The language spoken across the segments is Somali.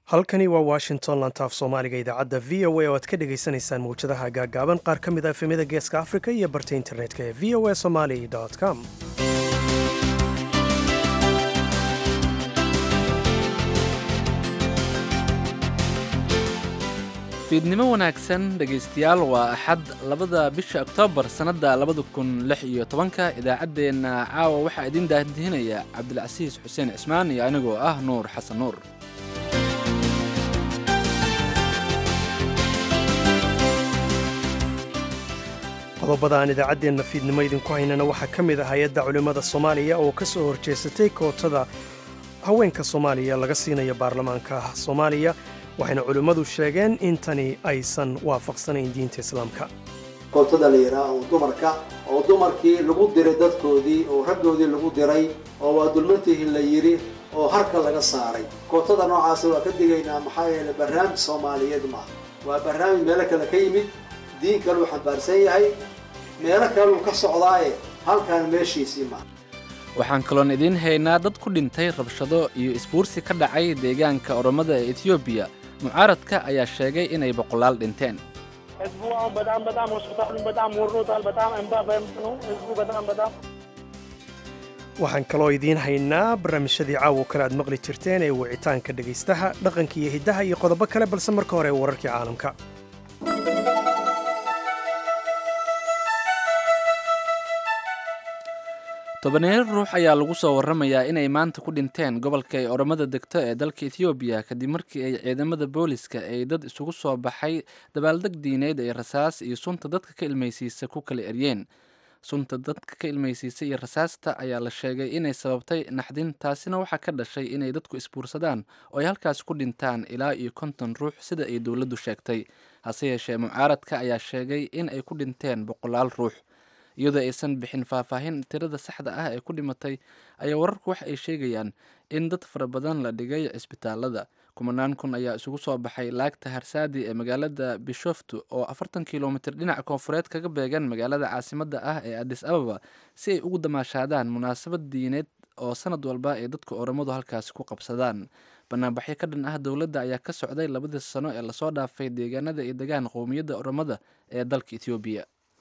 halkani waa washington lantaaf soomaaliga idaacadda v o a oo aad ka dhagaysanaysaan mawjadaha gaagaaban qaar ka mid a efemyada geeska afrika iyo barta internetka ee v o a somali com fiidnimo wanaagsan dhegaystayaal waa axad labada bisha oktoobar sannadda labada kun lix iyo tobanka idaacaddeenna caawa waxaa idiin daahdihinaya cabdilcasiis xuseen cismaan iyo anigoo ah nuur xasan nuur qodobada aan idaacaddeenna fiidnimo idinku haynana waxaa ka mid ah hay-adda culimmada soomaaliya oo ka soo horjeesatay kootada haweenka soomaaliya laga siinayo baarlamaanka soomaaliya waxayna culimmadu sheegeen in tani aysan waafaqsanayn diinta islaamka kootada la yidhaah oo dumarka oo dumarkii lagu diray dadkoodii oo raggoodii lagu diray oo waa dulmantihin la yidhi oo harka laga saaray kootada noocaasa waa ka digaynaa maxaa yeeley barnaamij soomaaliyeed maaha waa barnaamij meelo kale ka yimid diin kaluu xambaarsan yahay meelo kaluu ka socdaaye halkaan meeshiisii maaha waxaan kaloon idiin haynaa dad ku dhintay rabshado iyo isbuursi ka dhacay deegaanka oromada ee etiyoobiya mucaaradka ayaa sheegay inay boqolaal dhinteen waxaan kaloo idiin haynaa barnaamijyadii caawo kale aad maqli jirteen ee wicitaanka dhegaystaha dhaqanka iyo hiddaha iyo qodobo kale balse marka hore wararkii caalamka tobaneer ruux ayaa lagu soo warramayaa inay maanta ku dhinteen gobolka ay oromada degto ee dalka etiyoobiya kadib markii ay ciidamada booliska ay dad isugu soo baxay dabaaldeg diineed ay rasaas iyo sunta dadka ka ilmaysiisa ku kala eryeen sunta dadka ka ilmaysiisa iyo rasaasta ayaa la sheegay inay sababtay naxdin taasina waxaa ka dhashay inay dadku isbuursadaan oo ay halkaas ku dhintaan ilaa iyo konton ruux sida ay dowladdu sheegtay hase yeeshee mucaaradka ayaa sheegay in ay ku dhinteen boqolaal ruux iyadoo aysan bixin faahfaahin tirada saxda ah ee ku dhimatay ayaa wararku waxa ay sheegayaan in dad fara badan la dhigay cisbitaalada kumanaan kun ayaa isugu soo baxay laagta harsaadi ee magaalada bishoftu oo afartan kilomitir dhinaca koonfureed kaga beegan magaalada caasimadda ah ee adis ababa si ay ugu damaashaadaan munaasabad diineed oo sanad walba ay dadka oromadu halkaasi ku qabsadaan banaanbaxyo ka dhan ah dowladda ayaa ka socday labadii sano ee lasoo dhaafay deegaanada iyo degaan qowmiyadda oromada ee dalka etoobiya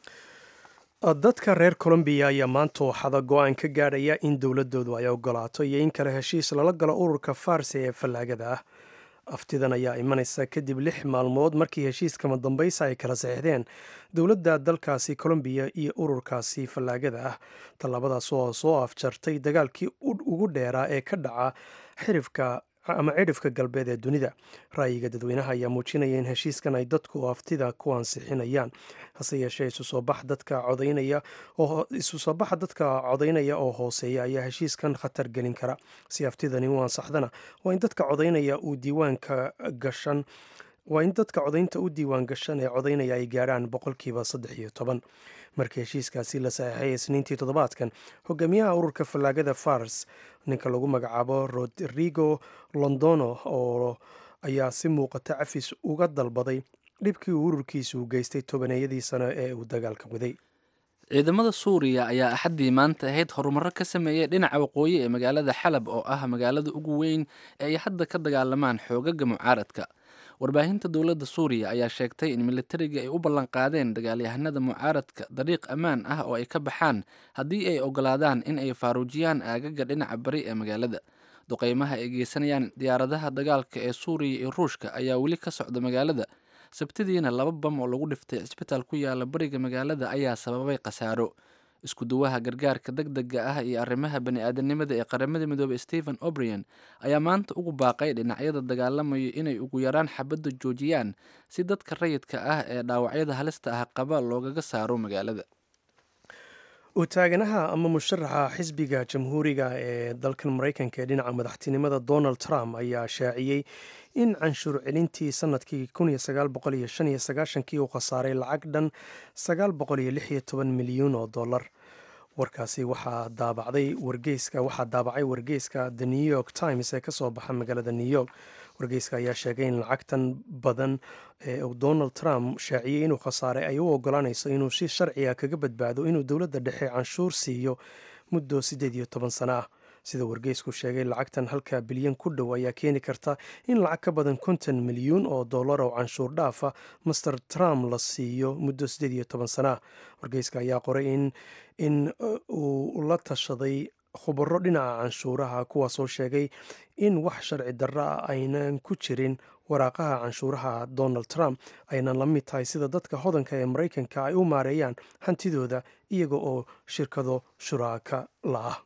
dadka reer colombiya ayaa maanta waxada go-aan ka gaadhaya in dowladoodu ay ogolaato iyo in kale heshiis lala galo ururka farsi ee fallaagada ah aftidan ayaa imanaysa kadib lix maalmood markii heshiiskama dambaysa ay kala saxiixdeen dowladda dalkaasi colombiya iyo ururkaasi fallaagada ah tallaabadaas oo soo afjartay dagaalkii ugu dheeraa ee ka dhaca xirifka ama cidhifka galbeed ee dunida ra'yiga dadweynaha ayaa muujinaya in heshiiskan ay dadku aftida ku ansixinayaan hase yeeshee isu soo bax dadka codaynaya oo isu soo baxa dadka codaynaya oo hooseeya ayaa heshiiskan khatar gelin kara si aftidani u ansaxdana waa in dadka codaynaya uu diiwaanka gashan waa in dadka codaynta u diiwaan gashan ee codaynaya ay gaadhaan boqolkiiba saddex iyo toban markii heshiiskaasi la saxeixay isniintii toddobaadkan hogaamiyaha ururka fallaagada fars ninka lagu magacaabo rodrigo londono oo ayaa si muuqata cafis uga dalbaday dhibkii uu ururkiisu geystay tobaneeyadii sano ee uu dagaalka waday ciidamada suuriya ayaa axaddii maanta ahayd horumarro ka sameeyey dhinaca waqooyi ee magaalada xalab oo ah magaalada ugu weyn ee ay hadda ka dagaalamaan xoogaga mucaaradka warbaahinta dowladda suuriya ayaa sheegtay in militariga ay u ballanqaadeen dagaalyahanada mucaaradka dariiq ammaan ah oo ay ka baxaan haddii ay ogolaadaan in ay faaruujiyaan aagaga dhinaca bari ee magaalada duqeymaha ay geysanayaan diyaaradaha dagaalka ee suuriya iyo ruushka ayaa weli ka socda magaalada sabtidiina laba bam oo lagu dhiftay cisbitaal ku yaala bariga magaalada ayaa sababay khasaaro isku duwaha gargaarka deg dega ah iyo arrimaha bani-aadanimada ee qaramada midoobey stephen obrian ayaa maanta ugu baaqay dhinacyada dagaalamayo inay ugu yaraan xabadda joojiyaan si dadka rayidka ah ee dhaawacyada halista ah qaba loogaga saaro magaalada utaaganaha ama musharaxa xisbiga jamhuuriga ee dalkan maraykanka ee dhinaca madaxtinimada donald trump ayaa shaaciyey in canshuur celintii sanadkii kii uu khasaaray lacag dhan milyuun oo dollar warkaasi waxaa daabacday wargeyska waxaa daabacay wargeyska the new york times ee kasoo baxa magaalada new york wargeyska ayaa sheegay in lacagtan badan ee uu donald trump shaaciyey inuu khasaaray ay u ogolaanayso inuu si sharciga kaga badbaado inuu dowladda dhexe canshuur siiyo muddo siddeed iyo toban sano ah sida wargeysku sheegay lacagtan halka bilyan ku dhow ayaa keeni karta in lacag ka badan konton milyuun oo dollar oo canshuur dhaafa master trump la siiyo muddo siddeed iyo toban sana wargeyska ayaa qoray in in uu la tashaday khubaro dhinaca canshuuraha kuwaasoo sheegay in wax sharci darro ah aynan ku jirin waraaqaha canshuuraha donald trump aynan la mid tahay sida dadka hodanka ee maraykanka ay u maareeyaan hantidooda iyaga oo shirkado shuraaka la ah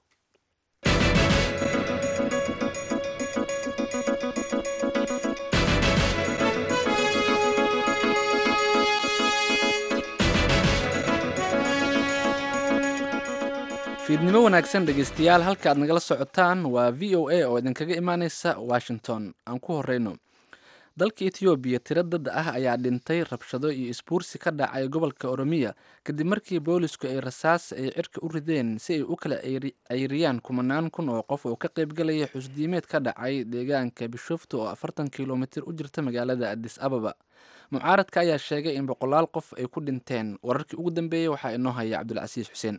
fiidnimo wanaagsan dhegeystayaal halka aad nagala socotaan waa v o a oo idinkaga imaaneysa washington aan ku horeyno dalka etoobiya tiro dad ah ayaa dhintay rabshado iyo isbuursi ka dhacay gobolka oromiya kadib markii boolisku ay rasaas ay cirka u rideen si ay u kala ceyriyaan kumanaan kun oo qof oo ka qaybgalaya xusdiimeed ka dhacay deegaanka bishoftu oo afartan kilomitir u jirta magaalada adis ababa mucaaradka ayaa sheegay in boqolaal qof ay ku dhinteen wararkii ugu dambeeyey waxaa inoo haya cabdulcasiis xuseen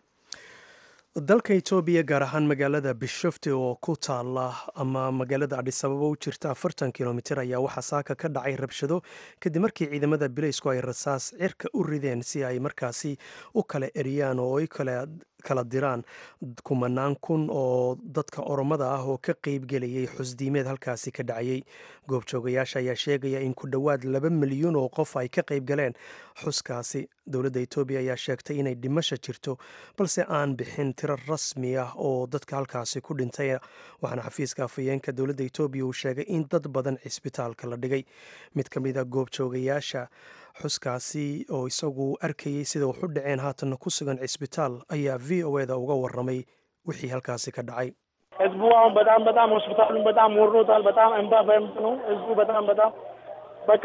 dalka etoobiya gaar ahaan magaalada bishofte oo ku taala ama magaalada adhisababa u jirta afartan kilomitir ayaa waxaa saaka ka dhacay rabshado kadib markii ciidamada bileysku ay rasaas cirka u rideen si ay markaasi u kala eriyaan oo ay kala diraan kumanaan kun oo dadka oromada ah oo ka qeybgelayay xusdiimeed halkaasi ka dhacayay goobjoogayaasha ayaa sheegaya in ku dhowaad laba milyuun oo qof ay ka qayb galeen xuskaasi dowladda etoobiya ayaa sheegtay inay dhimasha jirto balse aan bixin tiro rasmi ah oo dadka halkaasi ku dhintay waxaana xafiiska afhayeenka dowladda etoobiya uu sheegay in dad badan cisbitaalka la dhigay mid ka mid a goobjoogayaasha xuskaasi oo isagu arkayay sida wax u dhaceen haatanna ku sugan cisbitaal ayaa v o eda uga waramay wixii halkaasi ka dhacay ህዝቡ አሁን በጣም በጣም ሆስፒታሉን በጣም ወሮታል። በጣም እንባ በእንባ ነው ህዝቡ በጣም በጣም በቃ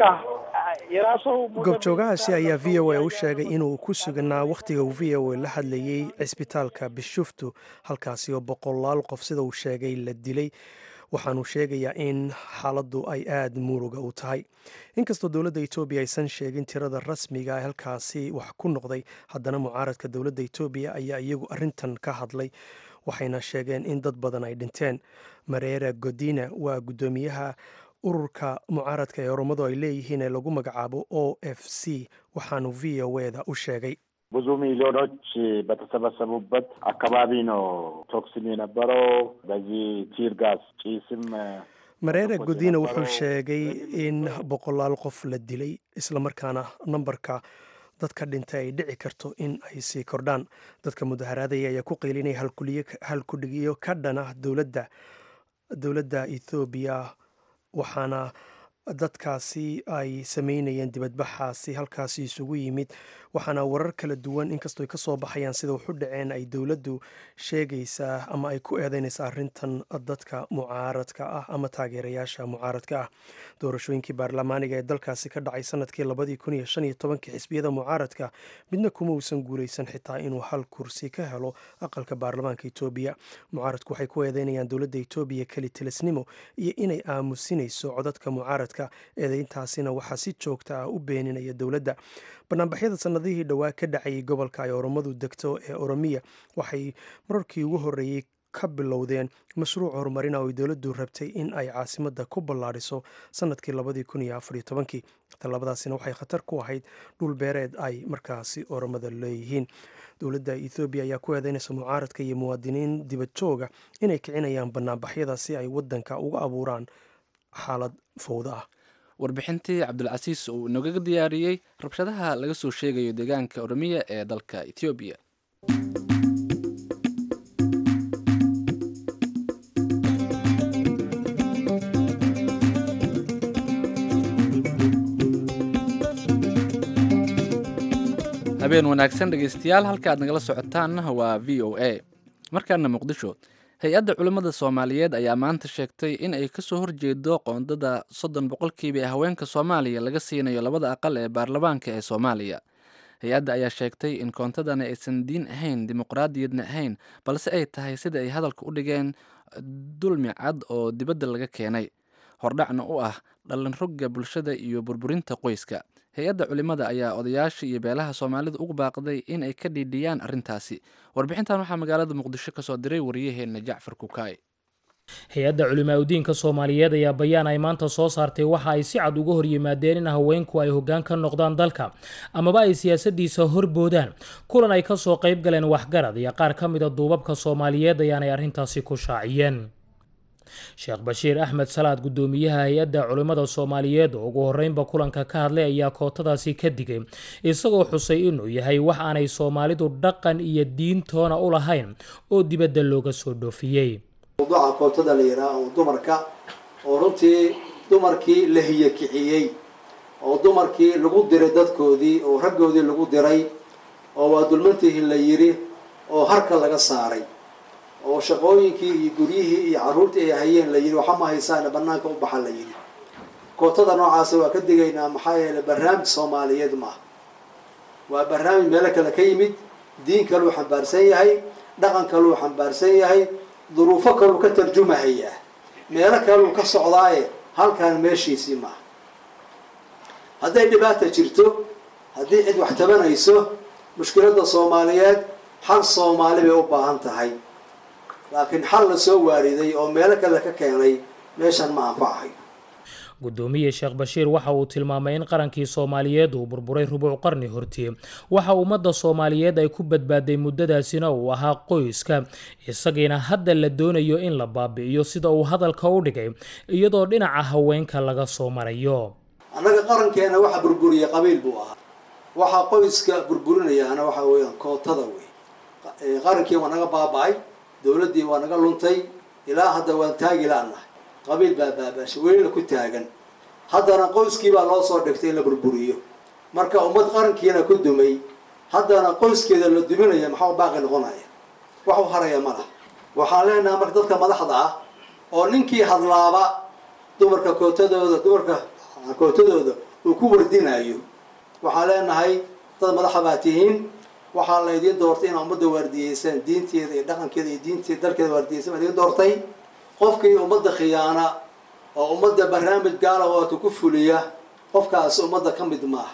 የራሱ goobjoogahaasi ayaa v o a u sheegay inuu ku sugnaa wakhtiga uu v o a la hadlayey cisbitaalka bishuftu halkaasi oo boqolaal qof sida uu sheegay la dilay waxaanu sheegayaa in xaaladdu ay aada muruga u tahay inkastoo dowladda etoobiya aysan sheegin tirada rasmiga ee halkaasi wax ku noqday haddana mucaaradka dowladda etoobiya ayaa iyagu arrintan ka hadlay waxayna sheegeen in dad badan ay dhinteen mareera godina waa guddoomiyaha ururka mucaaradka ee oromadu ay leeyihiin ee lagu magacaabo o f c waxaanu v o eda u sheegay ብዙ ሚሊዮኖች በተሰበሰቡበት አካባቢ ነው ቶክስም የነበረው። በዚህ ቲር ጋዝ ጭስም mareere godina wuxuu sheegay in boqolaal qof la dilay islamarkaana nambarka dadka dhintay ay dhici karto in ay sii kordhaan dadka mudaharaadaya ayaa ku qeylinaya halkudhigiyo ka dhana dowladda dowladda ethoobiya waxaana dadkaasi ay sameynayeen dibadbaxaasi halkaasi isugu yimid waxaana warar kala duwan inkastoo ay ka soo baxayaan sida waxu dhaceen ay dowladdu sheegaysaa ama ay ku eedeynaysa arrintan dadka mucaaradka ah ama taageerayaasha mucaaradka ah doorashooyinkii baarlamaaniga ee dalkaasi ka dhacay sanadkii labadii kun iyo shan iyo tobankii xisbiyada mucaaradka midna kuma uusan guulaysan xitaa inuu hal kursi ka helo aqalka baarlamaanka etoobiya mucaaradku waxay ku eedeynayaan dowladda etoobiya keli tilisnimo iyo inay aamusinayso codadka mucaaradka eedeyntaasina waxaa si joogta ah u beeninaya dowladda banaanbaxyada sanadihii dhowaa ka dhacayay gobolka ay oromadu degto ee oromiya waxay mararkii ugu horreeyey ka bilowdeen mashruuc horumarina oo ay dowladdu rabtay in ay caasimadda ku ballaadhiso sanadkii labadii kun iyo afariyo tobankii tallabadaasina waxay khatar ku ahayd dhul beereed ay markaasi oromada leeyihiin dowladda ethoobiya ayaa ku eedeynaysa mucaaradka iyo muwaadiniin dibad jooga inay kicinayaan banaanbaxyada si ay waddanka uga abuuraan xaalad fowda ah warbixintii cabdulcasiis uu inoogaga diyaariyey rabshadaha laga soo sheegayo deegaanka oromiya ee dalka etoobiya habeen wanaagsan dhegeystayaal halka aad nagala socotaan waa v o a markaana muqdisho hay-adda culimmada soomaaliyeed ayaa maanta sheegtay in ay kasoo horjeedo qoondada soddon boqolkiiba ee haweenka soomaaliya laga siinayo labada aqal ee baarlamaanka ee soomaaliya hay-adda ayaa sheegtay in koontadani aysan diin ahayn dimuqraadiyadna ahayn balse ay tahay sida ay hadalka u dhigeen dulmi cad oo dibadda laga keenay hordhacna u ah dhallinrogga bulshada iyo burburinta qoyska hay-adda culimmada ayaa odayaasha iyo beelaha soomaalida ugu baaqday in ay ka dhiidhiyaan arrintaasi warbixintan waxaa magaalada muqdisho ka soo diray waryaheena jacfar kukaay hay-adda culimaa udiinka soomaaliyeed ayaa bayaan ay maanta soo saartay waxa ay si cad uga horyimaadeen in haweenku ay hoggaan ka noqdaan dalka amaba ay siyaasadiisa horboodaan kulan ay kasoo qayb galeen waxgarad iyo qaar ka mida duubabka soomaaliyeed ayaanay arrintaasi ku shaaciyeen sheekh bashiir axmed salaad guddoomiyaha hay-adda culimmada soomaaliyeed oo ugu horreynba kulanka ka hadlay ayaa kootadaasi ka digay isagoo xusay inuu yahay wax aanay soomaalidu dhaqan iyo diintoona u lahayn oo dibadda looga soo dhoofiyey mawduuca kootada la yidhaah oo dumarka oo runtii dumarkii la hiyakiciyey oo dumarkii lagu diray dadkoodii oo raggoodii lagu diray oo waa dulmantihin la yidhi oo harka laga saaray oo shaqooyinkii iyo guryihii iyo carruurtii ay hayeen la yidhi waxa ma haysaane banaanka u baxa la yidhi kootada noocaasi waa ka digaynaa maxaa yeeley barnaamij soomaaliyeed maaha waa barnaamij meelo kale ka yimid diin kaluu xambaarsan yahay dhaqan kaluu xambaarsan yahay duruufo kaluu ka tarjumahayaa meelo kaluu ka socdaaye halkaan meeshiisii maaha hadday dhibaata jirto haddii cid wax tabanayso mushkiladda soomaaliyeed xal soomaali bay u baahan tahay laakiin xal la soo waariday oo meelo kale ka keenay meeshan ma anfacahay guddoomiye sheekh bashiir waxa uu tilmaamay in qarankii soomaaliyeed uu burburay rubuc qarni hortii waxa ummadda soomaaliyeed ay ku badbaaday muddadaasina uu ahaa qoyska isagiina hadda la doonayo in la baabi'iyo sida uu hadalka u dhigay iyadoo dhinaca haweenka laga soo marayo annaga qarankeena waxa burburiya qabiil buu ahaa waxaa qoyska burburinayaana waxa weeyaan kootada wey qarankii waa naga baaba-ay dowladdii waa naga luntay ilaa hadda waan taagi la-nahay qabiil baa baabaashay welina ku taagan haddana qoyskii baa loo soo dhigtay in la burburiyo marka ummad qarankiina ku dumay haddana qoyskeeda la duminaya maxaa baaqi noqonaya wax u haraya ma lah waxaan leenahay marka dadka madaxda ah oo ninkii hadlaaba dumarka kootadooda dumarka kootadooda uu ku wardinayo waxaan leenahay dad madaxa baa tihiin waxaa laydiin doortay inaa ummadda waardiyeysaan diinteeda iyo dhaqankeeda iyo diinteeda dalkeeda waardiyeysaan baa idiin doortay qofkii ummadda khiyaana oo ummadda barnaamij gaala waata ku fuliya qofkaasi ummadda ka mid maaha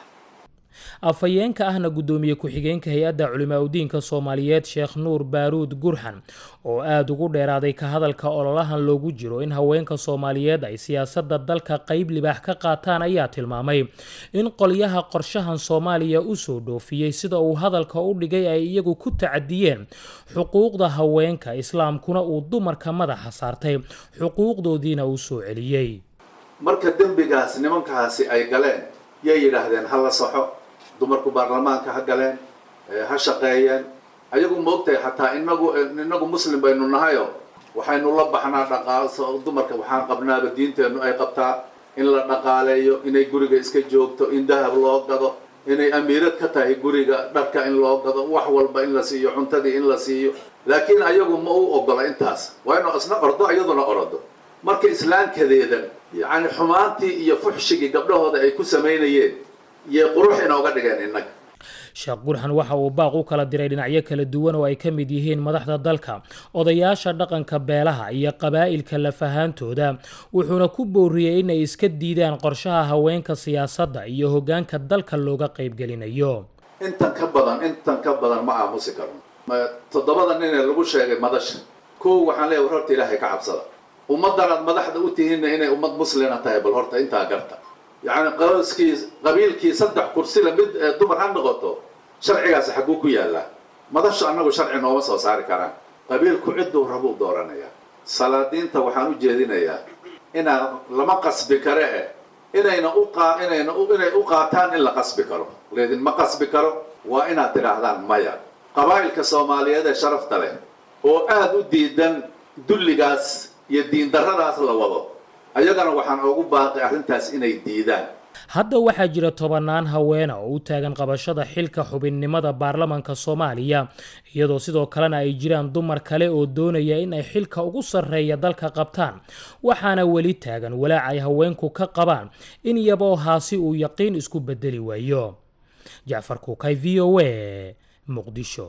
afhayeenka ahna guddoomiye ku-xigeenka hay-adda culimaa udiinka soomaaliyeed sheekh nuur baaruud gurxan oo aada ugu dheeraaday ka hadalka ololahan loogu jiro in haweenka soomaaliyeed ay siyaasadda dalka qeyb libaax ka qaataan ayaa tilmaamay in qolyaha qorshahan soomaaliya usoo dhoofiyey sida uu hadalka u dhigay ay iyagu ku tacadiyeen xuquuqda haweenka islaamkuna uu dumarka madaxa saartay xuquuqdoodiina uu soo celiyey marka dembigaas nimankaasi ay galeen yay yidhaahdeen ha la saxo dumarku baarlamaanka ha galeen ha shaqeeyeen ayagu maogtahay xataa inagu inagu muslim baynu nahayo waxaynu la baxnaa dhaqaa dumarka waxaan qabnaaba diinteennu ay qabtaa in la dhaqaaleeyo inay guriga iska joogto in dahab loo gado inay amiirad ka tahay guriga dharka in loo gado wax walba in la siiyo cuntadii in la siiyo laakiin ayagu ma u ogola intaas waa inu isna ordo iyaduna orodo marka islaamkadeedan yacni xumaantii iyo fuxshigii gabdhahooda ay ku samaynayeen iyo qurux inooga dhigeen innaga sheekh gurxan waxa uu baaq u kala diray dhinacyo kala duwan oo ay ka mid yihiin madaxda dalka odayaasha dhaqanka beelaha iyo qabaa'ilka lafahaantooda wuxuuna ku booriyey inay iska diidaan qorshaha haweenka siyaasadda iyo hoggaanka dalka looga qaybgelinayo intan ka badan intan ka badan ma aamusi karno toddobada nin ee lagu sheegay madasha kow waxaan leeyahay war horta ilaahay ka cabsada ummaddan aad madaxda u tihiinna inay ummad muslina tahay bal horta intaa garta yacni qoyskii qabiilkii saddex kursila mid dumar ha noqoto sharcigaasi xagguu ku yaallaa madashu annagu sharci nooma soo saari karaan qabiilku cidduu rabuu dooranayaa salaadiinta waxaan u jeedinayaa inaan lama qasbi kare eh inayna u qaa inayna inay u qaataan in la qasbi karo leedin ma qasbi karo waa inaad tidhaahdaan maya qabaa'ilka soomaaliyeed ee sharafta leh oo aada u diidan dulligaas iyo diindarradaas la wado ayagana waxaan ugu baaqay arrintaas inay diidaan hadda waxaa jira tobannaan haweena oo u taagan qabashada xilka xubinnimada baarlamanka soomaaliya iyadoo sidoo kalena ay jiraan dumar kale oo doonaya in ay xilka ugu sarreeya dalka qabtaan waxaana weli taagan walaac ay haweenku ka qabaan in iyaboo haasi uu yaqiin isku bedeli waayo jacfar kuukay v o a muqdisho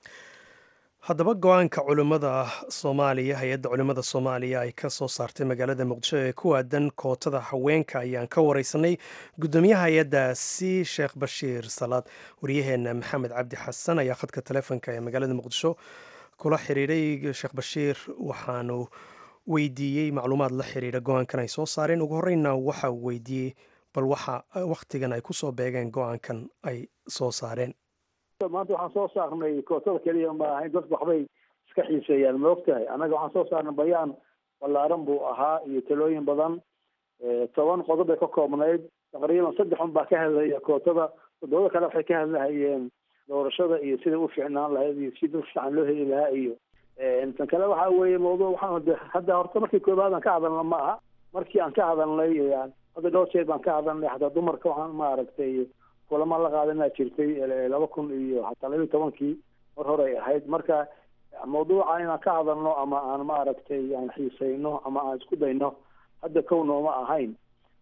haddaba go-aanka culimmada soomaaliya hay-adda culimmada soomaaliya ay ka soo saartay magaalada muqdisho ee ku aadan kootada haweenka ayaan ka wareysanay guddoomiyaha hay-addaasi sheekh bashiir salaad waryaheena maxamed cabdi xasan ayaa khadka taleefonka ee magaalada muqdisho kula xiriiray sheekh bashiir waxaanu weydiiyey macluumaad la xiriira go-aankan ay soo saareen ugu horreynna waxa uu weydiiyey bal waxa wakhtigan ay kusoo beegeen go-aankan ay soo saareen maanta waxaan soo saarnay kootada keliya ma ahayn dadku waxbay iska xiiseeyaan ma ogtahay annaga waxaan soo saarnay bayaan ballaaran buu ahaa iyo talooyin badan toban qodob bay ka koobnayd taqriiban saddex un baa ka hadlaya kootada toddobada kale waxay ka hadlahayeen doorashada iyo sida u fiicnaan lahayd iyo si dad fiican loo heli lahaa iyo tan kale waxa weeye mawduuc waxaan hadda horta markii koobaad aan ka hadalna ma aha markii aan ka hadalnay hadda dhowr jeer baan ka hadalnay xataa dumarka waxaan maaragtay kulama la qaadanaa jirtay laba kun iyo xataa laba iyo tobankii mar hore ay ahayd marka mawduuca inaan ka hadalno ama aan maaragtay aan xiisayno ama aan isku dayno hadda kow nooma ahayn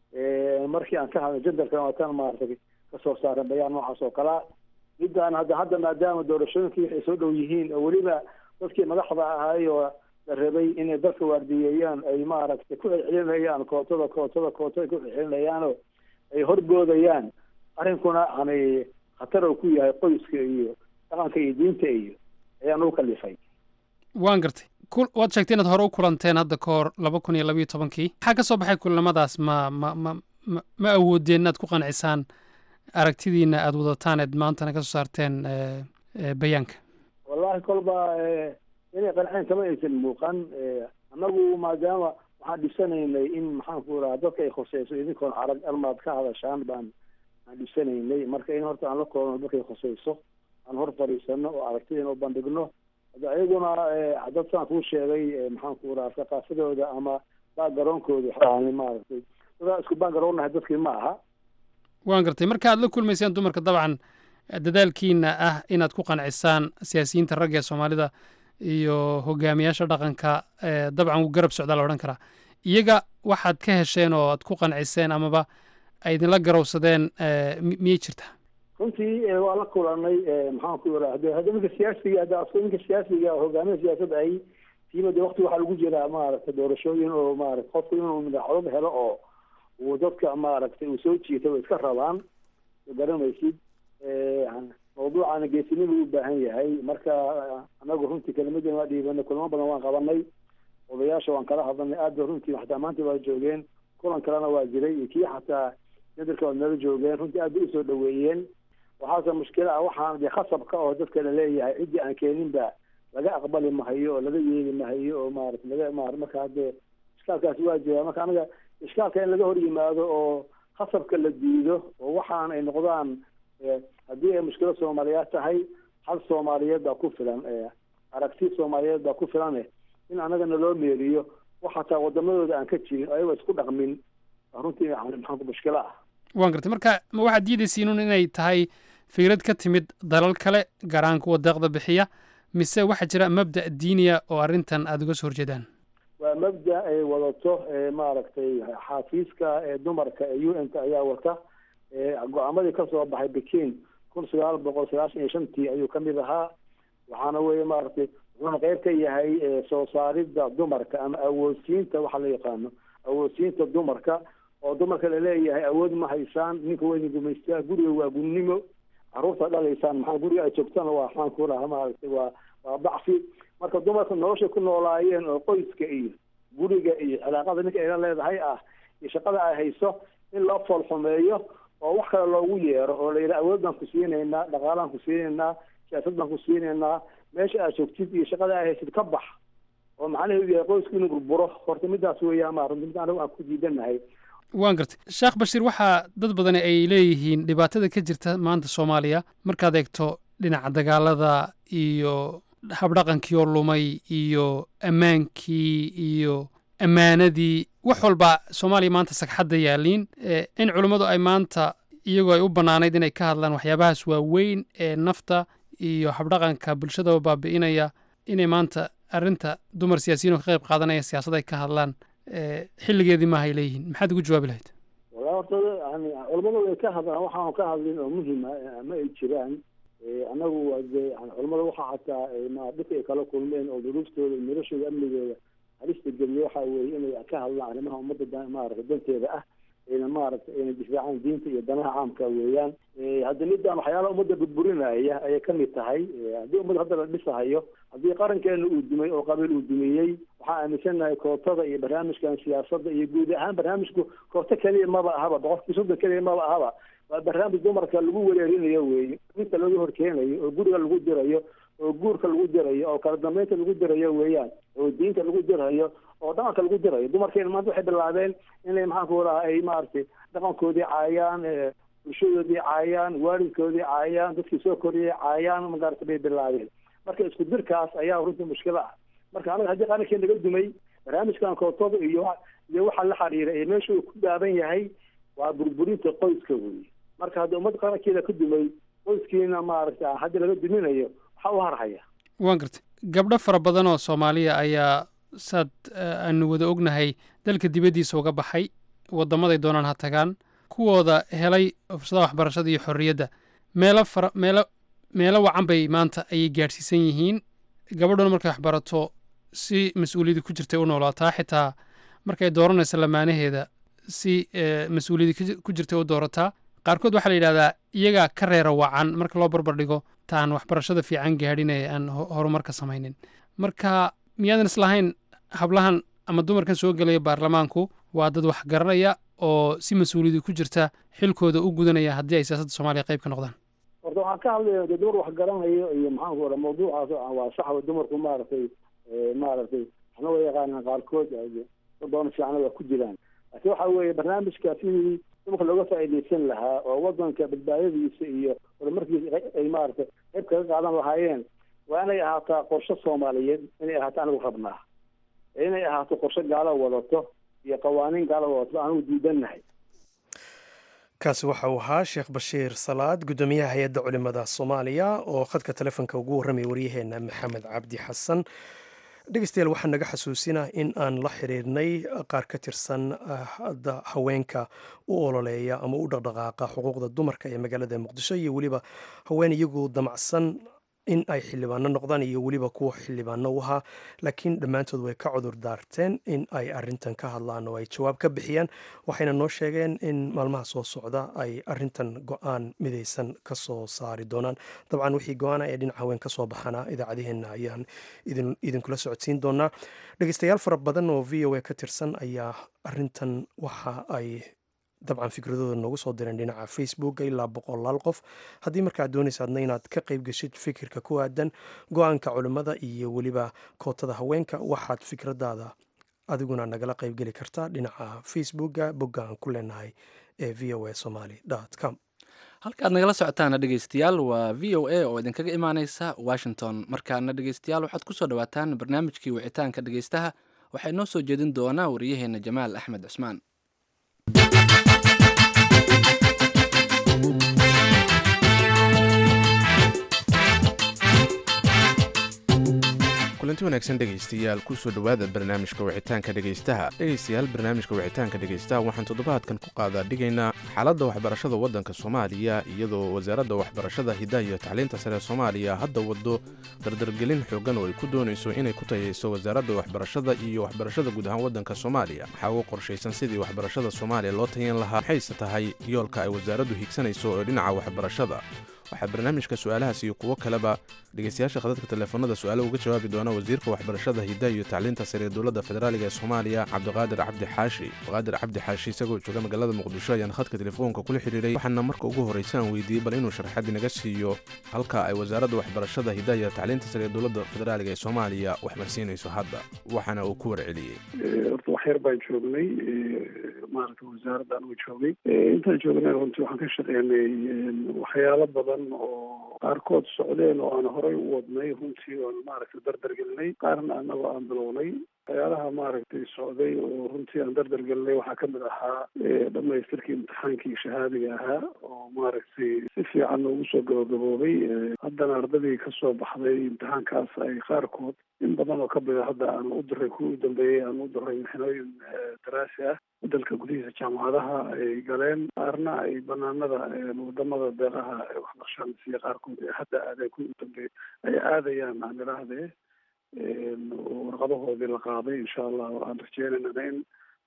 markii aan ka hadlay jendarkan waataan maaragtay kasoo saaran bayaan noocaas oo kalea midaan hadda hadda maadaama doorashooyinkii waxay soo dhow yihiin oo weliba dadkii madaxda ahaay oo la rabay inay dalka waardiyeeyaan ay maaragtay ku celcelinayaan kootada kootada koota ay ku celcelinayaanoo ay horboodayaan arrinkuna yani khatar uu ku yahay qoyska iyo dhaqanka iyo diinta iyo ayaan u kalifay waan gartay waad sheegtay inaad hore u kulanteen hadda ka hor laba kun iyo labayo tobankii maxaa ka soo baxay kulamadaas ma ma ma ma ma awoodeen inaad ku qancisaan aragtidiina aada wadataan eed maantana ka soo saarteen bayaanka wallahi kolba inay qanceen kama aysan muuqan annagu maadaama waxaan dhisanaynay in maxaan ku raha dadka ay khuseyso idinkoon arag almaad ka hadashaan baan aan dhisanaynay marka in horta aan la koobno dadkay khuseyso aan hor fadhiisano oo aragtideena u bandhigno hada ayaguna dad saan kuu sheegay maxaan ku raha thaqaafadooda ama backgaroonkooda waxaan maaragtay dadaa isku backgaroonnahay dadkii ma aha waan gartay marka aad la kulmayseen dumarka dabcan dadaalkiina ah inaad ku qancisaan siyaasiyiinta ragga ee soomaalida iyo hogaamiyaasha dhaqanka dabcan wuu garab socdaa la odhan karaa iyaga waxaad ka hesheen oo aad ku qanciseen amaba ay idinla garowsadeen miyay jirtaa runtii waa la kulanay maxaan ku irahda hadda ninka siyaasiga hadda asko ninka siyaasiga hogaamiya siyaasadda ay tiiba de wakti waxaa lagu jiraa maaragtay doorashooyin oo maarata qofku inuu madaxweyne helo oo uu dadka maaragtay uu soo jiita way iska rabaan garanaysid mawduucana geesinima u baahan yahay marka anagu runtii kelimadan waa dhiibanay kulamo badan waan qabanay odayaasha waan kala hadalnay aad ba runtii xataa maanta waa joogeen kulan kalena waa jiray iyo kii xataa nadarka waa nala joogeen runtii aad bay usoo dhaweeyeen waxaase mushkila ah waxaan de khasabka oo dadka la leeyahay ciddii aan keeninba laga aqbali mahayo oo laga yeeli mahayo oo maarata laga ma marka hadde ishkaalkaasi waa jira marka anaga ishkaalka in laga hor yimaado oo khasabka la diido oo waxaan ay noqdaan haddii ay mushkilo soomaaliyeed tahay hal soomaaliyeed baa ku filan aragti soomaaliyeed baa ku filan in anagana loo meeriyo wax hataa wadamadooda aan ka jirin ayagoo isku dhaqmin runtii maxaa mushkilo ah waan gartay marka ma waxaad diidaysiinun inay tahay fikrad ka timid dalal kale gaar ahaan kuwa deeqda bixiya mise waxaa jira mabda' diiniya oo arrintan aada uga soo horjeedaan waa mabda ay wadato maaragtay xaafiiska ee dumarka ee u n ta ayaa wata go-aamadii kasoo baxay bekin kun sagaal boqol sagaashan iyo shantii ayuu kamid ahaa waxaana weye maaragtay wuxuuna qeyb ka yahay soo saaridda dumarka ama awoodsiinta waxa la yaqaano awoodsiinta dumarka oo dumarka laleeyahay awood ma haysaan ninka weyna gumaystaa guriga waa gunnimo caruurta dhalaysaan maxaa guriga ay joogtana waa maxaan ku raha maaragtay waa waa bacfi marka dumarka noloshay ku noolaayeen oo qoyska iyo guriga iyo cilaaqada ninka ayla leedahay ah iyo shaqada ay hayso in loo foolxumeeyo oo wax kale loogu yeero oo la yidhaha awood baan ku siinaynaa dhaqaalaan ku siinaynaa siyaasad baan ku siinaynaa meesha aad joogtid iyo shaqada ay haysid ka bax oo macnaheedu yahay qoysku inuu burburo horta midaas weeyaan ma runti mid anagu aan ku diidanahay waan gartay sheekh bashiir waxaa dad badani ay leeyihiin dhibaatada ka jirta maanta soomaaliya markaad eegto dhinaca dagaalada iyo habdhaqankii oo lumay iyo ammaankii iyo ammaanadii wax walba soomaaliya maanta sagxadda yaaliin in culimmadu ay maanta iyagoo ay u bannaanayd inay ka hadlaan waxyaabahaas waaweyn ee nafta iyo habdhaqanka bulshadaba baabi'inaya inay maanta arrinta dumar siyaasiyiin oo ka qayb qaadanaya siyaasad ay ka hadlaan xilligeedii maahay leeyihiin maxaad ugu jawaabi lahayd wala horta yani culamadu way ka hadlaan waxaan ka hadlin oo muhima ma ay jiraan anagu de culamada waxa xataa ma dhibka ay kala kulmeen oo duruuftooda iyo noloshooda amnigooda halista geliya waxa weeye inay ka hadlaan arrimaha ummadda maarata danteeda ah ayna maaragtay ayna difaacaan diinta iyo danaha caamka weeyaan hadda midaan waxyaalaha ummadda burburinaya ayay kamid tahay haddii ummad hadda la dhisahayo haddii qarankeena uu dumay oo qabiil uu dumiyey waxaan aaminsanahay kootada iyo barnaamijkan siyaasadda iyo guud ahaan barnaamijku koota keliya maba ahaba boqolkii soddon keliya maba ahaba waa barnaamij dumarka lagu wereerinayo weeye inta laga horkeenayo oo guriga lagu dirayo oo guurka lagu dirayo oo kala dambeynta lagu dirayo weeyaan oo diinta lagu dirayo oo dhaqanka lagu dirayo dumarkeena maanta waxay bilaabeen inay maxaanku raha ay maaragtay dhaqankoodii caayaan bulshadoodii caayaan waalidkoodii caayaan dadkii soo koriyay caayaan magarata bay bilaabeen marka isku dirkaas ayaa runtii mushkilo ah marka anaga haddii qarankeen naga dumay barnaamijkan kootada iyo iyo waxa la xiriira ee meesha uu ku gaaban yahay waa burburinta qoyska weeye marka haddii ummad qarankeeda ka dumay qoyskiina maaragta hadda laga duminayo waxaa u harhaya waan gartay gabdho fara badan oo soomaaliya ayaa saad aanu wada ognahay dalka dibaddiisa uga baxay waddamaday doonaan ha tagaan kuwooda helay fursadaha waxbarashada iyo xorriyadda meelo fara meelo meelo wacan bay maanta ayay gaadhsiisan yihiin gabadhuna markay waxbarato si mas-uuliyadii ku jirtay u noolaataa xitaa markay dooranayso lamaanaheeda si mas-uuliyadii ku jirtay u doorataa qaarkood waxaa la yidhahdaa iyagaa ka reera wacan marka loo barbar dhigo taan waxbarashada fiican gaadhin ee aan horumarka samaynin marka miyaadan islahayn hablahan ama dumarkan soo gelaya baarlamaanku waa dad wax garanaya oo si mas-uuliyadii ku jirta xilkooda u gudanaya haddii ay siyaasadda soomaaliya qayb ka noqdaan horta waxaan ka hadlaya de dumar wax garanayo iyo maxaanku ora mawduucaas waa sax dumarku maaragtay maaragtay waxna way yaqaanaan qaarkood doona fiicana waa ku jiraan laakiin waxa weeye barnaamijka sidii dumarka looga faa'iidaysan lahaa oo wadanka badbaadadiisa iyo horumarkiisa ay maaragtay qayb kaga qaadan lahaayeen waa inay ahaataa qorshe soomaaliyeed inay ahaato anigu rabnaa inay ahaato qorshe gaalo wadato iyo qawaaniin gaalo wadato anigu diidannahay kaasi waxa uu ahaa sheekh bashiir salaad guddoomiyaha hay-adda culimada soomaaliya oo khadka telefonka ugu warramaya waryaheena maxamed cabdi xasan dhegeystayaal waxaa naga xasuusinah in aan la xiriirnay qaar ka tirsan haweenka u ololeeya ama u dhaqdhaqaaqa xuquuqda dumarka ee magaalada muqdisho iyo weliba haween iyagu damacsan in ay xildhibaano noqdaan iyo weliba kuwa xildhibaano u ahaa laakiin dhammaantood way ka cudur daarteen in ay arintan ka hadlaan oo ay jawaab ka bixiyaan waxayna noo sheegeen in maalmaha soo socda ay arintan go-aan midaysan ka soo saari doonaan dabcan wixii go-aana ee dhinaca haween ka soo baxana idaacadaheenna ayaan idinkula socodsiin doonaa dhegeystayaal fara badan oo v o a ka tirsan ayaa arintan waxa ay dabcan fikradooda noogu soo direen dhinaca facebook ilaa boqolaal qof haddii markaad doonaysaadna inaad ka qayb geshid fikirka ku aadan go-aanka culimmada iyo weliba kootada haweenka waxaad fikradaada adiguna nagala qaybgeli kartaa dhinaca facebooka bogga aan ku leenahay ee v o a somaly com halkaad nagala socotaana dhegeystayaal waa v o a oo idinkaga imaaneysa washington markaana dhegeystayaal waxaad kusoo dhawaataan barnaamijkii wicitaanka dhegeystaha waxaa inoo soo jeedin doonaa wariyaheena jamaal axmed cusmaan kulanti wanaagsan dhegaystayaal kusoo dhowaada barnaamijka wicitaanka dhegaystaha dhegaystayaal barnaamijka wicitaanka dhegaystaha waxaan toddobaadkan ku qaadaa dhigaynaa xaaladda waxbarashada waddanka soomaaliya iyadoo wasaaradda waxbarashada hiddaha iyo tacliinta sare soomaaliya hadda waddo dardargelin xoogan oo ay ku doonayso inay ku tayayso wasaaradda waxbarashada iyo waxbarashada guud ahaan waddanka soomaaliya waxaa ugu qorshaysan sidii waxbarashada soomaaliya loo tayan lahaa maxayse tahay yoolka ay wasaaraddu higsanayso oo dhinaca waxbarashada waxaa barnaamijka su-aalahaas iyo kuwo kaleba dhegeystayaasha khadadka teleefanada su-aalo uga jawaabi doona wasiirka waxbarashada hiddaha iyo tacliinta sare ee dowladda federaaliga ee soomaaliya cabdiqaadir cabdi xaashi cabdiqaadir cabdi xaashi isagoo jooga magaalada muqdisho ayaan khadka telefoonka kula xidhiiray waxaana marka ugu horreysa aan weydiiyey bal inuu sharxad inaga siiyo halka ay wasaaradda waxbarashada hiddaha iyo tacliinta sare ee dowladda federaaliga ee soomaaliya waxmarsiinayso hadda waxaana uu ku warceliyey horta wax yar baan joognay maaragta wasaaradda anugu joogay intaan joognay runtii waxaan ka shaqeynay waxyaalo badan oo qaarkood socdeen oo aan horey u wadnay runtii oon maaragtay dardargelinay qaarna anagoo aan bilownay waxyaalaha maaragtay socday oo runtii aan dardargelinay waxaa kamid ahaa dhamaystirkii imtixaankii shahaadiga ahaa oo maaragtay si fiican noogu soo gabagaboobay haddana ardadii kasoo baxday imtixaankaas ay qaarkood in badan oo kamid a hadda aan u diray kuwii u dambeeyey aan u diray mixnooyin daraasi ah dalka gudihiisa jaamacadaha ay galeen qaarna ay banaanada wadamada deeqaha waxbarashada siiya qaarkood ee hadda aadeen kuwii u dambeeyey ay aadayaan aan idhaahdee warqadahoodii la qaaday insha allah aan rajeynayna in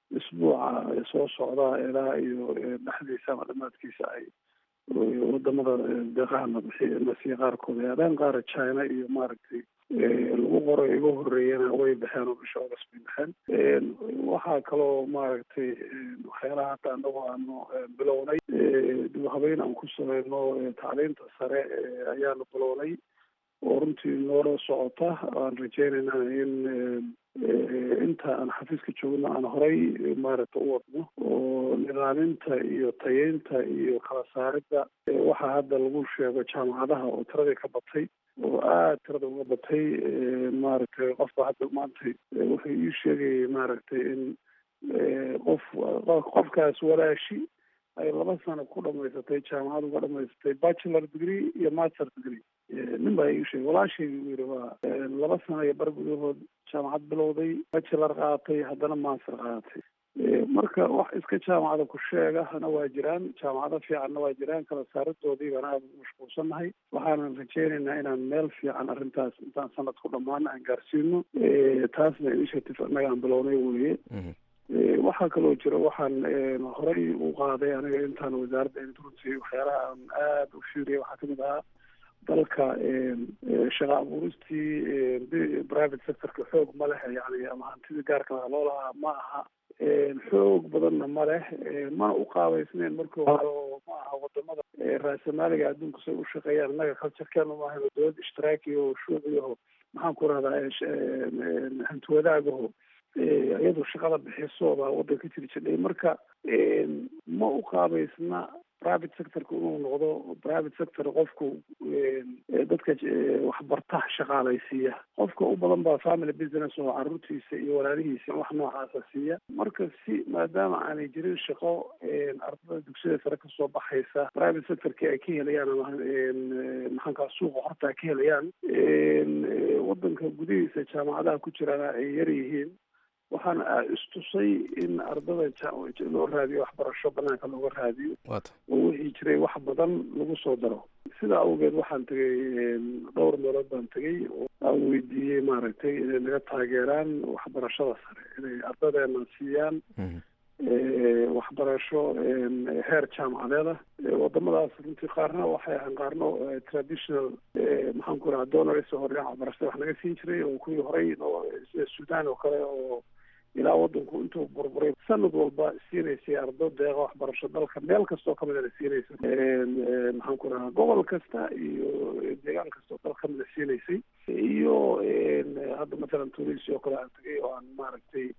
isbuuca soo socda ilaa iyo dhexdiisa ama dhamaadkiisa ay wadamada deeqahana nasiya qaarkood ay adaan qaara china iyo maaragtay lagu qoro iga horeeyana way baxeen oo bisha august bay baxeen waxaa kaloo maaragtay waxyaalaha hadda anagu aanu bilownay dib habeyn aan ku sameyno tacliinta sare ayaanu bilownay oo runtii noola socota aan rajeynayna in inta aan xafiiska joogno aan horay maaragta u wadno oo nidaaminta iyo tayeynta iyo kala saaridda waxaa hadda lagu sheego jaamacadaha oo tiradii ka batay oo aada tirada uga batay maaragtay qofka hadda maantay wuxuu ii sheegayay maaragtay in qof qofkaas walaashi ay laba sano ku dhamaysatay jaamacad uga dhamaysatay bachelor degree iyo master degree nin baa ii sheegay walaashayga u yiri waa laba sano iyo bar gudahood jaamacad bilowday bachelor qaadatay haddana master qaadatay marka wax iska jaamacada ku sheegahana waa jiraan jaamacado fiicanna waa jiraan kala saaridoodii baan aada ugu mashquulsannahay waxaanan rajeynaynaa inaan meel fiican arrintaas intaan sanad ku dhammaano aan gaarsiino taasna initiative annaga aan bilownay weye waxaa kaloo jira waxaan horey u qaaday aniga intaan wasaaradda runtii waxyaalaha aan aada u fiiriyay waxaa kamid ahaa dalka shaqa abuuristii private sectorka xoog ma leh yani ama hantidii gaarka laha loo lahaa ma aha xoog badanna ma leh mana u qaabaysneyn markii hore oo ma aha wadamada raasamaaliga adduunka say u shaqeeyaan innaga culturekeena maaha dowlad ishtiraakiya oo shuuciyaho maxaan ku rahdaa hantiwadaagaho iyadu shaqada bixisooda waddanka jiri jidhay marka ma u qaabaysna private sectorka inuu noqdo private sector qofku dadka waxbarta shaqaalaysiiya qofka u badan baa family business oo caruurtiisa iyo walaalihiisa wax noocaasa siiya marka si maadaama aanay jirin shaqo ardada dugsiyada sare kasoo baxaysa private sectorki ay ka helayaan ama maxaankaa suuqa horta ka helayaan waddanka gudihiisa jaamacadaha ku jirana ay yar yihiin waxaana istusay in ardada loo raadiyo waxbarasho banaanka looga raadiyo oo wixii jiray wax badan lagu soo daro sidaa awgeed waxaan tegay dhowr meelood baan tegay oo aan weydiiyey maaragtay inay naga taageeraan waxbarashada sare inay ardadeena siiyaan waxbarasho heer jaamacadeeda wadamadaas runtii qaarna waxay ahaan qaarno traditional maxaan ku raha donors oo dhinaca waxbarashada wax naga siin jiray oo kuwii horey sida sudan oo kale oo ilaa wadanku intuu burburay sanad walba siinaysay ardo deeqa waxbarasho dalka meel kastoo kamidana siinaysa maxaan ku rahaa gobol kasta iyo deegaan kasta oo dal kamida siinaysay iyo hadda mathalan tunisia oo kale aan tegay oo aan maaragtay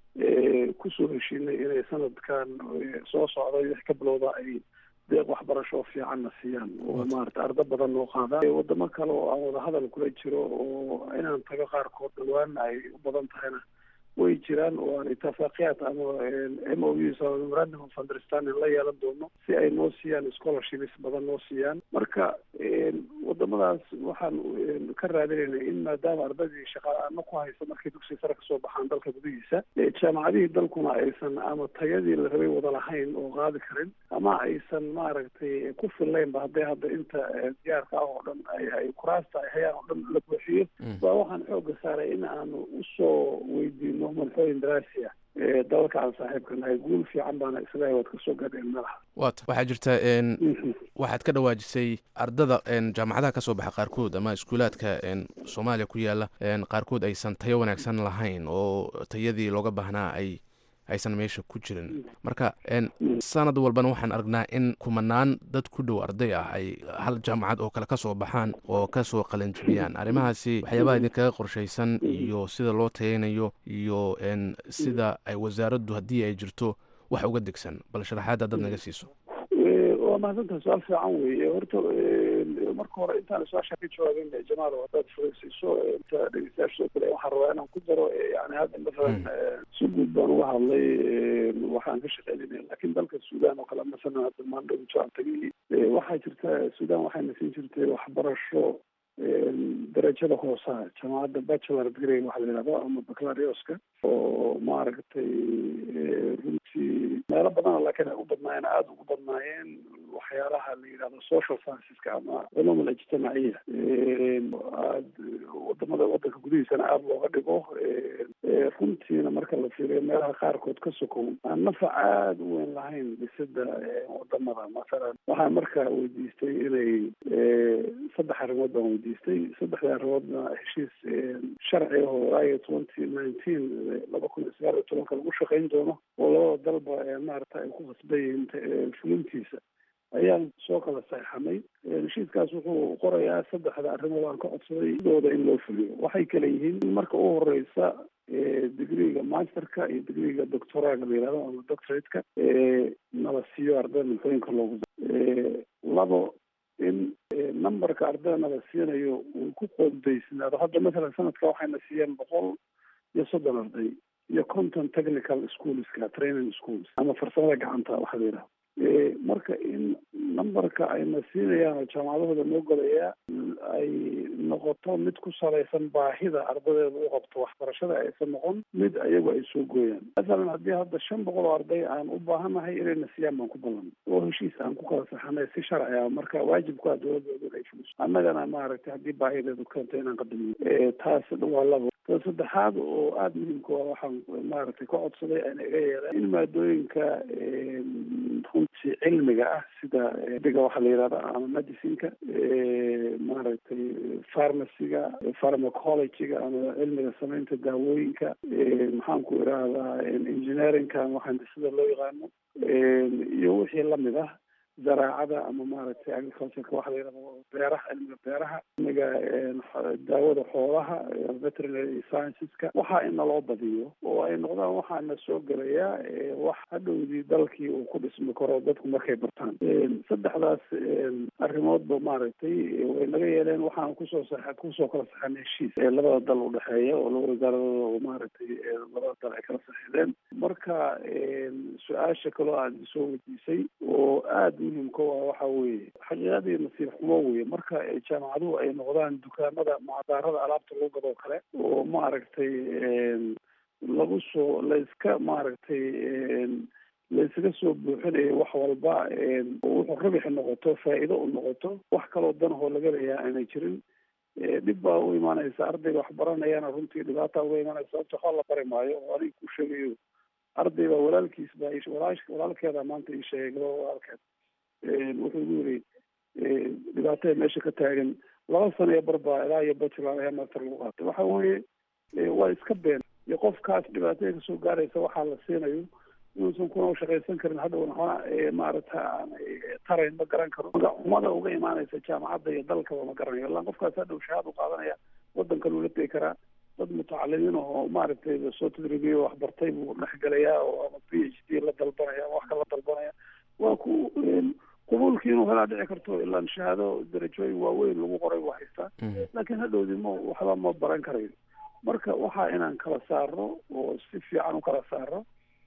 kusoo heshiinay inay sanadkan soo socda wix ka bilowda ay deeq waxbarasho fiicanna siiyaan oo maarata ardo badan noo qaadaan wadamo kale oo aan wadahadal kula jiro oo inaan tago qaarkood dhawaana ay u badan tahayna way jiraan oo aan itafaaqiyaat ama m o us ama memorandum of understanding la yeelan doono si ay noo siiyaan scholarships badan noo siiyaan marka wadamadaas waxaan ka raadinayna in maadaama ardadii shaqaano ku haysa markay dugsiga sare kasoo baxaan dalka gudihiisa jaamacadihii dalkuna aysan ama tayadii la rabay wada lahayn oo qaadi karin ama aysan maaragtay ku fillaynba hadday hadda inta diyaarka ah oo dhan ay kuraasta ay hayaan oo dhan la buuxiyo baa waxaan xooga saaray in aanu usoo weydiino manxooyin daraasi ah dalalka aan saaxiibka nahay guul fiican baana islahay waad kasoo gaadheen malaha wat waxaa jirta waxaad ka dhawaajisay ardada jaamacadaha ka soo baxa qaarkood ama iskuulaadka soomaaliya ku yaala qaarkood aysan tayo wanaagsan lahayn oo tayadii looga baahnaa ay aysan meesha ku jirin marka sanad walbana waxaan aragnaa in kumanaan dad ku dhow arday ah ay hal jaamacad oo kale kasoo baxaan oo kasoo qalanjibiyaan arrimahaasi waxyaabaha idinkaga qorshaysan iyo sida loo tayeynayo iyo sida ay wasaaraddu haddii ay jirto wax uga degsan bal sharaxaad haddaad naga siiso waa mahadsantaha su-aal fiican weeye horta marka hore intaan su-aasha ka jawaabin jamaal haddaad fureysiiso inta dhegeystayaasha soo kale waxaan rabaa inaan ku daro yani hadda masalan si guud baan uga hadlay waxaan ka shaqeynayna laakiin dalka sudan oo kale masalan hadda maandhow aan tagay waxaa jirta sudan waxayna siin jirtay waxbarasho darajada hoosaha jaamacadda bachelor degree waxa la yidhahdo ama baclarioska oo maaragtay runtii meelo badana laakiin ay u badnaayeen aada ugu badnaayeen waxyaalaha la yidhahdo social scienceska ama culum alijtimaaciya aad wadamada wadanka gudihiisana aada looga dhigo runtiina marka la fiiriyo meelaha qaarkood ka sokow aan nafac aada u weyn lahayn dhisida wadamada masalan waxaan marka weydiistay inay saddex arrimood baan weydiistay saddexda arrimoodna heshiis sharci ah oo ilaa twenty nineteen laba kun iyo sagaal iyo tobanka lagu shaqayn doono oo labada dalba maarata ay ku khasban yihiin fulintiisa ayaan soo kala saxeixanay heshiiskaas wuxuu qorayaa saddexda arrimood aan ka codsaday sidooda in loo fuliyo waxay kale yihiin in marka u horeysa digriga masterka iyo digriga doctoraga la yihahdo ama doctorateka nala siiyo ardayda maxooyinka loogu labo in numberka ardayda nala siinayo uu ku qoondaysnaado hadda masalan sanadka waxayna siiyeen boqol iyo soddon arday iyo conton technical schoolska training schools ama farsamada gacanta waxaa la yidhaha marka in numberka ayna siinayaan oo jaamacadahooda noo golayaa ay noqoto mid ku salaysan baahida ardadeeda u qabto waxbarashada aysan noqon mid ayagu ay soo gooyaan masalan haddii hadda shan boqol oo arday aan u baahanahay inayna siiyaan baan ku ballan oo heshiis aan ku kala saxanay si sharci ah marka waajibku ah dowladooda inay fuliso annagana maaragtay haddii baahideedu keento inaan qadamiyo taas waa labo ta saddexaad oo aada muhiimka ah waxaan maaragtay ka codsaday aan iga yeeleen in maadooyinka runtii cilmiga ah sida diga waxaa la yihahda ama medicineka maaragtay pharmacyga pharmacologyga ama cilmiga samaynta daawooyinka maxaan ku idhaahdaa engineeringka ama handisada loo yaqaano iyo wixii lamid ah zaraacada ama maaragtay agricultureka waxa la yidhahdo beeraha cilmiga beeraha cilmiga daawada xoolaha veterinary scienceska waxa in naloo badiyo oo ay noqdaan waxaana soo gelayaa wax hadhowdii dalkii uu ku dhismi karo dadku markay bartaan saddexdaas arrimoodba maaragtay way naga yeeleen waxaan kusoo sa kusoo kala saxanay heshiis ee labada dal udhexeeya oo laba wasaaradooda oo maaragtay labada dal ay kala saxiideen marka su-aasha kaloo aad isoo weydiisay oo aada muhimka waa waxa weeye xaqiiqadii nasiib xumo weye marka jaamacaduhu ay noqdaan dukaamada mucadaarada alaabta lagu gadoo kale oo maaragtay lagu soo layska maaragtay laysaga soo buuxinayo wax walba wuxuu rabixi noqoto faa'iido u noqoto wax kaloo danahoo laga leeyaha aanay jirin dhib baa u imaanaysa ardayga wax baranayana runtii dhibaata uga imaanaysa sababta waxba la bari maayo oo aniga ku sheegayo arday baa walaalkiis baa walaa walaalkeeda maanta ii sheegay gabaa walaalkeed wuxuu igu yiri dhibaatada meesha ka taagan laba sano iyo barbaa ilaa iyo bachelor ayaa master lagu qaatay waxa weeye waa iska been iyo qofkaas dhibaatada kasoo gaaraysa waxaa la siinayo inuusan kuna shaqaysan karin hadhowna waxba maarata tarayn ma garan karo umada uga imaanaysa jaamacadda iyo dalkaba ma garanayo illaan qofkaas hadhow shahaad u qaadanaya wadankan uu la tegi karaa dad mutacalimiin oo maaragtay soo tadribiyo waxbartay buu dhexgelayaa oo ama p h d la dalbanaya ama wax kala dalbanaya waa ku qubuulkii inuu helaa dhici karto ilaan shahaado darajooyin waaweyn lagu qoray waa haystaa laakiin hadhowdii ma waxba ma baran karayo marka waxaa inaan kala saarno oo si fiican u kala saarno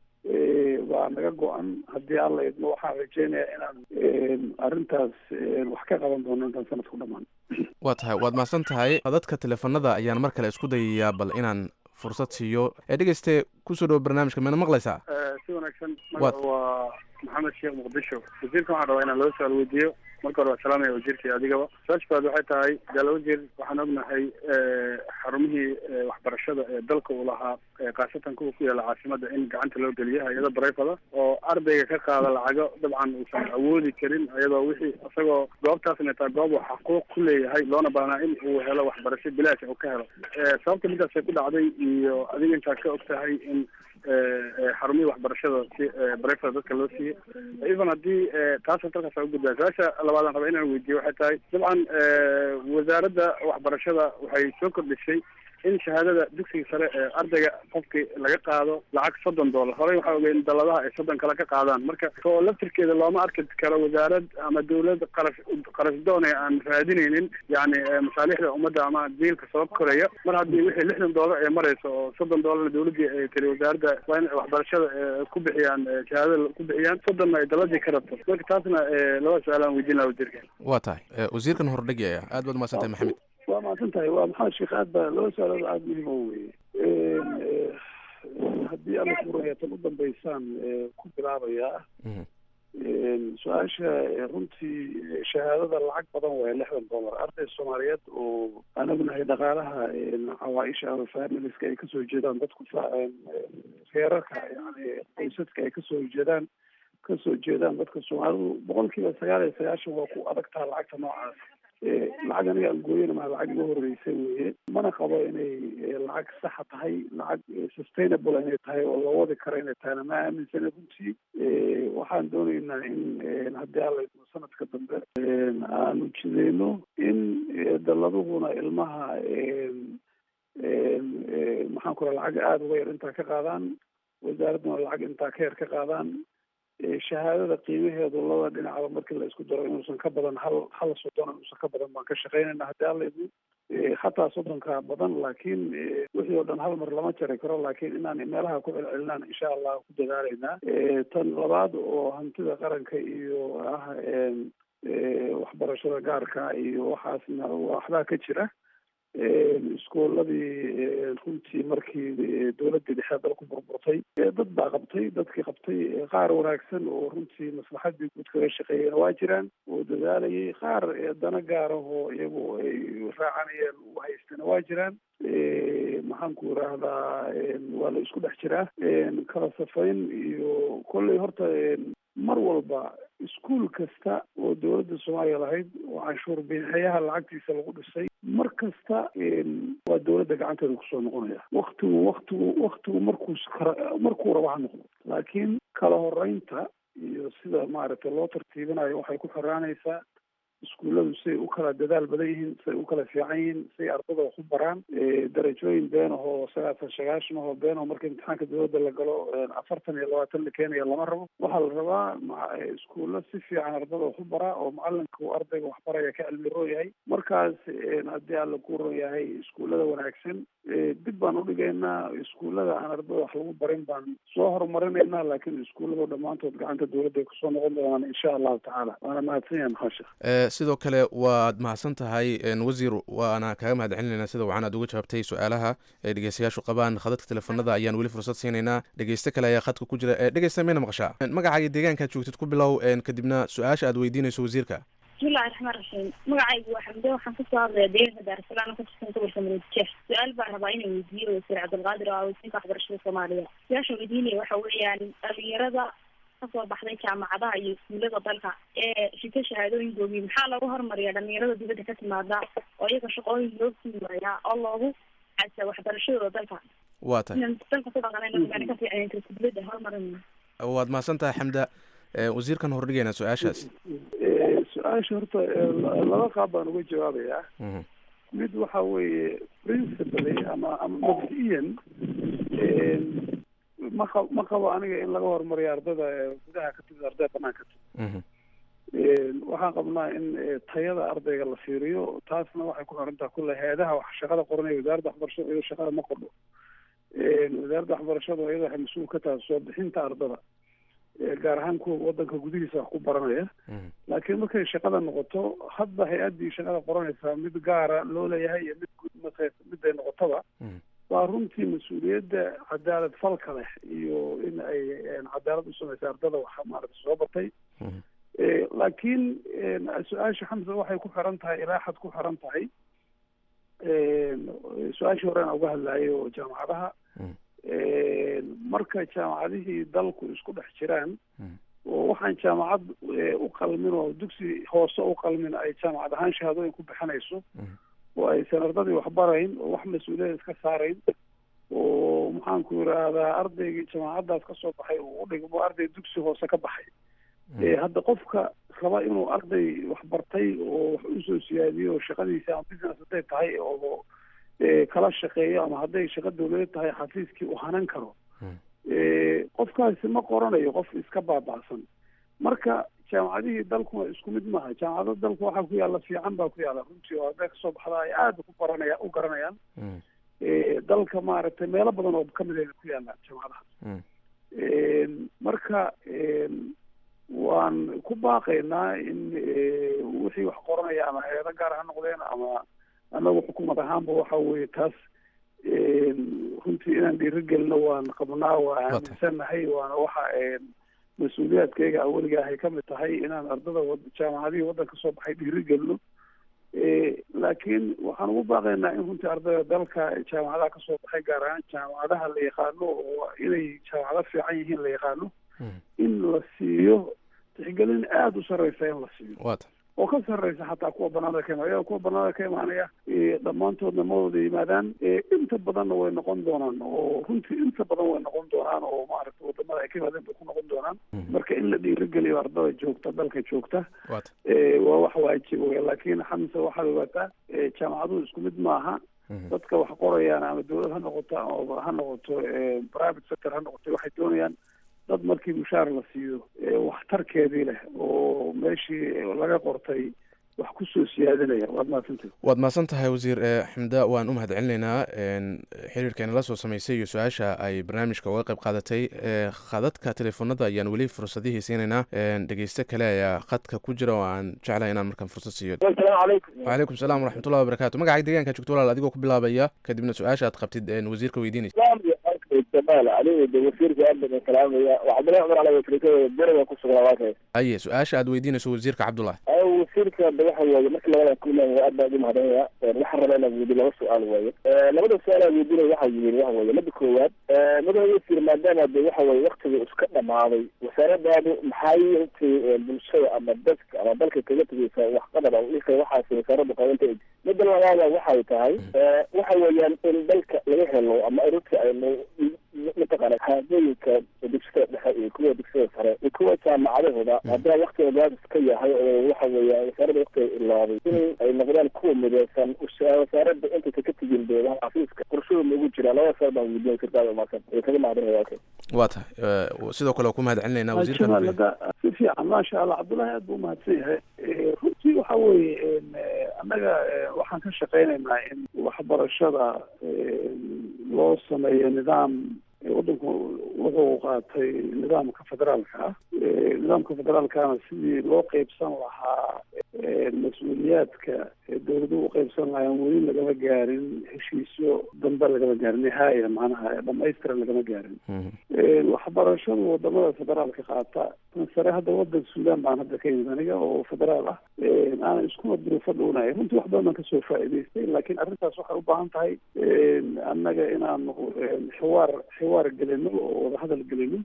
waa naga go-an haddii alla idmo waxaan rajeynayaa inaan arrintaas wax ka qaban doono intaan sanadku dhamaan waa tahay waad mahadsan tahay dadka teleefanada ayaan mar kale isku dayayaa bal inaan fursad siiyo ee dhegeyste kusoo dhawo barnaamijka meena maqlaysaa si wanaagsan magaca waa maxamed sheekh muqdisho wasiirka waxaan rabaa inaan loo su-aal weydiiyo marka hore waa salaamaya wasiirka adigaba su-aasha baad waxay tahay jaala wasiir waxaan ognahay xarumihii waxbarashada ee dalka uu lahaa khaasatan kuwa ku yaala caasimada in gacanta loo geliyo hay-ado barayfada oo ardayga ka qaada lacago dabcan uusan awoodi karin iyadoo wixii isagoo goobtaasna taa goob uu xaquuq ku leeyahay loona baahnaa in uu helo waxbarasho bilaash uu ka helo sababta midaasay ku dhacday iyo adiga intaad ka og tahay in xarumihii waxbarashada si barayfada dadka loo siiyey even haddii taasa dalkaas u gudbaa su-aasha labaadaan raba inaan weydiiyo waxay tahay dabcan wasaaradda waxbarashada waxay soo kordhisay in shahaadada dugsiga sare ee ardayga qofkii laga qaado lacag soddon dollar horey waxaa ogey in daladaha ay soddon kale ka qaadaan marka oo laftirkeeda looma arki karo wasaarad ama dawlad qarash qarash doone aan raadinaynin yani masaalixda ummadda ama diilka soo koraya mar haddii wixii lixdan dollar ee marayso oo soddon dollarna dawladdii ay tiri wasaaradda waa in waxbarashada ku bixiyaan shahaadada ku bixiyaan soddonna ay daladii ka rabto marka taasna laba su-aalaan weydiin laha wasiirka waa tahay wasiirkan hordhegi aya aad baad umahadsan tahay maxamed waa mahadsan tahay waa maxamed sheekh aad baa laba su-aalood aada muhiim o weye haddii alla furaya tan u dambeysaan ku bilaabayaa su-aasha runtii shahaadada lacag badan waaya lixdan dollar arday soomaaliyeed oo aan ognahay dhaqaalaha cawaaisha ama familiska ay kasoo jeedaan dadku reerarka yani qoysaska ay kasoo jeedaan kasoo jeedaan dadka soomaalidu boqol kiiba sagaal iyo sagaashan waa ku adagtaa lacagta noocaas lacag aniga aan gooyana maa lacag iga horreysa weye mana qabo inay lacag saxa tahay lacag sustainable inay tahay oo la wadi karo inay tahayna ma aaminsana runtii waxaan dooneynaa in haddii alla idmo sanadka dambe aanu jideyno in dalladuhuna ilmaha maxaan ku raha lacag aada uga yar intaa ka qaadaan wasaaradduna lacag intaa ka yar ka qaadaan shahaadada qiimaheedu laba dhinacba markii la isku daro inuusan ka badan hal hal soddon inuusan ka badan baan ka shaqeynayna haddii alla idmo hataa soddonka badan laakiin wixii oo dhan hal mar lama jari karo laakiin inaan meelaha ku celcelinaan insha allah ku dadaalaynaa tan labaad oo hantida qaranka iyo ah waxbarashada gaarka iyo waxaasna waxbaa ka jira iskooladii runtii markii dowladii dhexe dalku burburtay dad baa qabtay dadkii qabtay qaar wanaagsan oo runtii maslaxadii guud kaga shaqeeyana waa jiraan oo dadaalayay qaar dana gaarahoo iyagu ay raacanayeen u haystana waa jiraan maxaan ku irahdaa waa la isku dhex jiraa kala safayn iyo kolley horta mar walba iskuol kasta oo dowladda soomaaliya lahayd oo canshuur bixiyaha lacagtiisa lagu dhisay mar kasta waa dowladda gacanteeda kusoo noqonaya waktigu waktigu waktigu markuu markuu raba ha noqdo laakiin kala horeynta iyo sida maaragtay loo tartiibinayo waxay ku xiraanaysaa iskuulladu siay u kala dadaal badan yihiin siay u kala fiican yihiin siay ardada wax u baraan darajooyin been ahoo sagaatan sagaashan ahoo been aho marka imtixaanka dowladda la galo afartan iyo labaatan la keenaya lama rabo waxaa la rabaa iskuullo si fiican ardada wax u baraa oo macalinka uu ardayga wax baraya ka cilmi roo yahay markaas haddii alla ku ron yahay iskuullada wanaagsan dib baan udhigaynaa iskuullada aan ardada wax lagu barin baan soo horumarinaynaa laakiin iskuulladu dhammaantood gacanta dowladda ay kusoo noqon doonaan insha allahu tacaala waana mahadsan yahay maxaa sheekh sidoo kale waad mahadsan tahay wasiir waana kaaga mahad celinayna sida wacan aad uga jawaabtay su-aalaha ee dhegeystayaashu qabaan khadadka teleefonada ayaan weli fursad siinaynaa dhegeyste kale ayaa khadka ku jira dhegeysta mayna maqashaa magacaaga deegaankaad joogtid ku bilow kadibna su-aasha aad weydiinayso wasiirka bismillahi raxmaan raxiim magacaygu waa xamde waxaan kasoo hadlaya deegaanka daarasalaam ka tirsan gobolka maroodijeex su-aal baan rabaa inaan weydiiyo wasiir cabdilqaadir oo ah wasiirka waxbarashada soomaaliya su-aasha weydiinaya waxa weeyaan dhalinyarada kasoo baxday jaamacadaha iyo iskuulada dalka ee shito shahaadooyinkoogii maxaa loogu hormariyaa dhalinyarada dibadda ka timaada oo iyaga shaqooyin loo siimayaa oo loogu casa waxbarashadooda dalka waa tahay inaan dalka ku dhaqanayna ka fiican dibadda horumarin waad mahadsan tahay xamda wasiirkan hordhigayna su-aashaas su-aasha horta laba qaab baan uga jawaabayaa mid waxa weeye principally ama ama mabdi'iyan ma qa ma qabo aniga in laga horumariyo ardada gudaha ka timid ardada banaanka timid waxaan qabnaa in tayada ardayga la fiiriyo taasna waxay ku xirantaha kulle hay-adaha wax shaqada qoranaya wasaaradda waxbarashada iyadoo shaqada ma qordho wasaaradda waxbarashada iyada waxay mas-uul ka tahay soo bixinta ardada gaar ahaan kuwa wadanka gudihiisa wax ku baranaya laakiin markay shaqada noqoto hadba hay-addii shaqada qoranaysaa mid gaara loo leeyahay iyo mid guud marka miday noqotaba waa runtii mas-uuliyadda cadaalad falka leh iyo in ay cadaalad u samaysa ardada wax maarata soo batay laakiin su-aasha xamsa waxay ku xiran tahay ilaa xad ku xiran tahay su-aashii hore aan uga hadlaayay oo jaamacadaha marka jaamacadihii dalku isku dhex jiraan oo waxaan jaamacad u qalmin oo dugsi hoose u qalmin ay jaamacad ahaan shahaadooyin ku bixinayso oo aysan ardadii waxbarayn oo wax mas-uuliyada iska saarayn oo maxaanku yidhaahdaa ardaygii jaamacaddaas kasoo baxay uu udhigmo arday dugsi hoose ka baxay hadda qofka raba inuu arday waxbartay oo wax usoo siyaadiyo shaqadiisa ama business hadday tahay oo kala shaqeeyo ama hadday shaqo dawladeed tahay xafiiskii uu hanan karo qofkaasi ma qoranayo qof iska baaba'san marka jaamacadihii dalkuna isku mid maaha jaamacado dalku waxaa ku yaalla fiican baa ku yaalla runtii oo hadday kasoo baxda ay aada ku baranaya u garanayaan dalka maaragtay meelo badan oo kamid ayna ku yaallaan jaamacadaha marka waan ku baaqaynaa in wixii wax qoranaya ama hay-ado gaar ha noqdeen ama anagu xukuumad ahaanba waxa weeye taas runtii inaan dhiirigelino waan qabnaa waa aaminsannahay waana waxa mas-uuliyaadkayga aweliga ahay kamid tahay inaan ardada jaamacadihii waddanka soo baxay dhiirigelino laakiin waxaan ugu baaqaynaa in runtii ardayda dalka jaamacadaha kasoo baxay gaar ahaan jaamacadaha la yaqaano oo inay jaamacado fiican yihiin la yaqaano in la siiyo tixgelin aada u sarreysa in la siiyo oo ka sarreysa xataa kuwa banaanada ka imaanaya kuwa banaanada ka imaanaya dhammaantoodna ma wada yimaadaan inta badanna way noqon doonaan oo runtii inta badan way noqon doonaan oo maaragta wadamada ay ka yimaadeen bay ku noqon doonaan marka in la dhiirigeliyo ardada joogta dalka joogta waa wax waajib wey laakiin xamse waxaad ogaataa jaamacaduhu isku mid maaha dadka wax qorayaan ama dawlad ha noqoto ama ha noqoto private sector ha noqoto waxay doonayaan dad markii mushaar la siiyo waxtarkeedii leh oo meeshii laga qortay wax kusoo siyaadinaya waad mahadsantahi waad mahadsan tahay wasiir xamda waan u mahad celinaynaa xiriirkeena la soo samaysay iyo su-aasha ay barnaamijka uga qayb qaadatay khadadka teleefoonada ayaan weli fursadihii siinaynaa dhegeyste kale ayaa khadka ku jira oo aan jeclahay inaan markaan fursad siiyo wacalaykum salaam waraxmatullahi wabarakatu magacaaga deegaanka joogto walaal adigoo ku bilaabaya kadibna su-aasha aad qabtid wasiirka weydiinaysa jamaal aniga de wasiirka aad baan salaamaya waa cabdillahi cumar cali wakiilkada beriga ku sugnaa waakay aye su-aasha aad weydiinayso wasiirka cabdullahi wasiirka de waxa weeye marka labada kulan aad baan ugu mahadinaya waxaan rabaa inaan weydiyo laba su-aal weeye labada su-aal aan weydiinaya waxa yihiin waxa weeye mida koowaad madaxa wasiir maadaama de waxa weeye waktiga iska dhamaaday wasaaradaadu maxay intii bulshada ama dadka ama dalka kaga tegeysa waxqadar dhika waxaas wasaarada qaadanta mida labaada waxay tahay waxa weeyaan in dalka laga helo ama arinta aynu mataqaana haadooyinka dugsida dhexe iyo kuwa dugsida sare iyo kuwa jaamacadahooda haddaa waktiga gaadis ka yahay oo waxa weeya wasaaradda waktiga ilaaday in ay noqdaan kuwa mideysan wasaaradda intaysa ka tegin dee xafiiska qorshahooda ugu jira laba saar baan weydiinay sirkaada maasan ee kaga mahadinaya okay waa tahay sidoo kale waa ku mahad celinayna wasiirka si fiican maasha allah cabdullahi aad buu umahadsan yahay runtii waxa weeye annaga waxaan ka shaqeynaynaa in waxbarashada loo sameeyo nidaam waddanku wuxuu qaatay nidaamka federaalka ah nidaamka federaalkana sidii loo qeybsan lahaa mas-uuliyaadka dowladuhu u qeybsan lahaayeen weli lagama gaarin heshiisyo dambe lagama gaarin nihaaya macnaha dhamaystiran lagama gaarin waxbarashadu wadamada federaalka qaata tan sare hadda wadan suudaan baan hadda ka yimid aniga oo federaal ah aanan iskuma duruufo dhownahay runtii wax badan baan kasoo faa'iidaystay laakiin arrintaas waxay u baahan tahay annaga inaanu xiwaar xiwaar gelino oo wadahadal gelino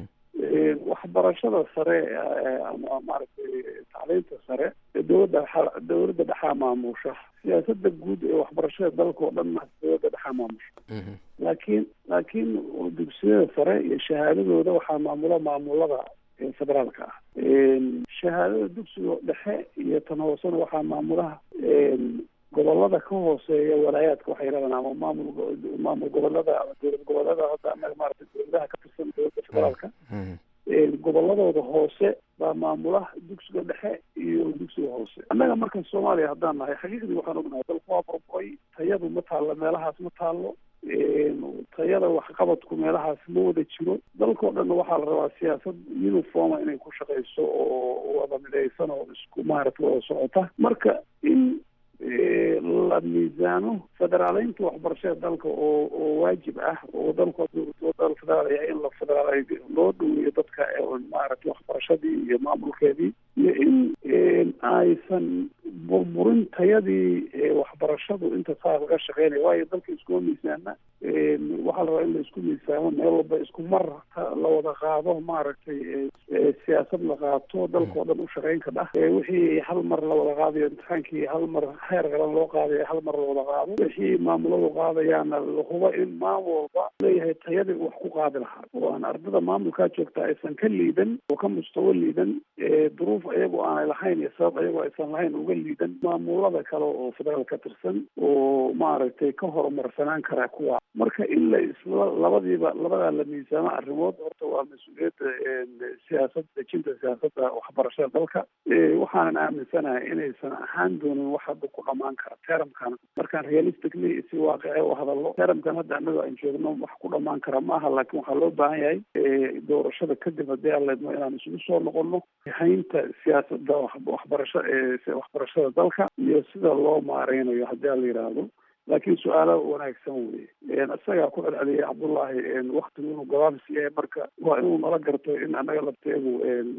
waxbarashada sare ama maaragtay tacliinta sare dowladda dowladda dhexaa maamusha siyaasada guud ee waxbarashada dalka oo dhan dowladda dhexaa maamusha laakiin laakiin dugsiyada sare iyo shahaadadooda waxaa maamula maamulada federaalka ah shahaadada dugsiga dhexe iyo tan hoosena waxaa maamulaha gobolada ka hooseeya walaayaadka waxay yidhahdaan ama maamul maamul gobolada ama dowlad gobolada hadda anaga maaragtay dowladaha ka tirsan dowladda federaalka goboladooda hoose baa maamulaha dugsiga dhexe iyo dugsiga hoose annaga markan soomaaliya haddaan nahay xaqiiqdii waxaan ognahay dalku waa burburay tayadu ma taallo meelahaas ma taallo tayada waxqabadku meelahaas ma wada jiro dalkao dhanna waxaa la rabaa siyaasad uniforma inay ku shaqeyso oo wada midaysan oo isku maaragta wada socota marka in la miisaano federaaleynta waxbarashada dalka oo oo waajib ah oo dalku dal federaalaya in la federaal loo dhaweeyo dadka maaragtay waxbarashadii iyo maamulkeedii iyo in aysan burburin tayadii waxbarashadu inta saa laga shaqeynaya waayo dalka iskuma miisaana waxaa la rabaa in la isku miisaamo meel walba isku mar la wada qaado maaragtay siyaasad la qaato dalka oo dhan u shaqeyn ka dhah wixii hal mar la wada qaadayo imtixaankii hal mar heer qalan loo qaadayo hal mar la wada qaado wixii maamuladu qaadayaana la hubo in maamul walba leeyahay tayadii wax ku qaadi lahaa oo aan ardada maamulkaa joogta aysan ka liidan oo ka mustawo liidan duruuf ayagoo aanay lahayn iyo sabab ayagoo aysan lahayn uga liidan maamulada kale oo federaal ka tirsan oo maaragtay ka horumarsanaan karaa kuwa marka in la isla labadiiba labadaa la miisaamo arrimood horta waa mas-uuliyadda siyaasad dejinta siyaasadda waxbarashada dalka waxaanan aaminsanahay inaysan ahaan doonin wax hadda ku dhamaan kara teramkan markaan realistically si waaqice u hadallo teramkan hadda annaga aan joogno wax ku dhamaan kara ma aha laakiin waxaa loo baahan yahay doorashada kadib haddii aan leedno inaan isugu soo noqono haynta siyaasadda waxbarasha waxbarashada dalka iyo sida loo maareynayo haddii aan la yidhaahdo laakiin su-aalo wanaagsan weye isagaa ku celceliyay cabdullaahi waktigu inuu gabaabsi yahay marka waa inuu nala garto in annaga lafteegu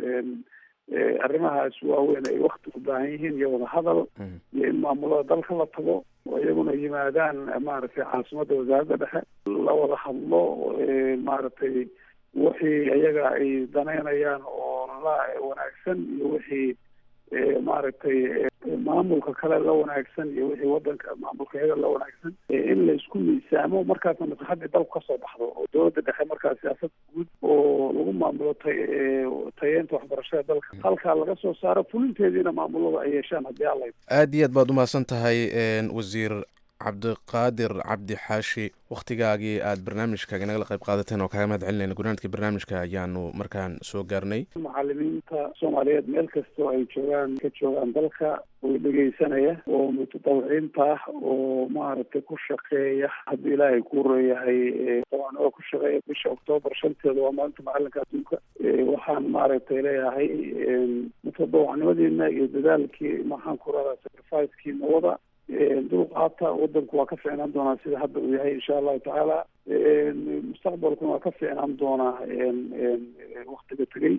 arrimahaas waaweyn ay wakti u baahan yihiin iyo wadahadal iyo in maamulada dalka la tago oo iyaguna yimaadaan maaragtay caasimadda wasaaradda dhexe la wada hadlo maaragtay wixii iyaga ay danaynayaan oo la wanaagsan iyo wixii maaragtay maamulka kale la wanaagsan iyo wixii wadanka maamulka iyaga la wanaagsan in la isku miisaamo markaasna maslaxadii dalku kasoo baxdo oo dowladda dhexe markaa siyaasad guud oo lagu maamulo ta tayeenta waxbarashada dalka halkaa laga soo saaro fulinteediina maamulada ay yeeshaan haddii alla aad iyo aad baad umahadsan tahay wasiir cabdiqaadir cabdi xaashi wakhtigaagii aad barnaamijkaaga nagala qayb qaadateen oo kaaga mahad celinayna gunaanadka barnaamijka ayaanu markaan soo gaarnay macalimiinta soomaaliyeed meel kastoo ay joogaan ka joogaan dalka oo dhegeysanaya oo mutadawiciinta ah oo maaragtay ku shaqeeya haddii ilaahay ku reeyahay dabcan oo ku shaqeeya bisha oktoobar shanteeda waa maalinta macalinka adduunka waxaan maaragtay leeyahay mutadawacnimadiina iyo dadaalkii maxaan ku radaa sacrificekiina wada dulqaata wadanku waa ka fiicnaan doonaa sida hadda uu yahay insha allahu tacaala mustaqbalkuna waa ka fiicnaan doonaa waktiga tegey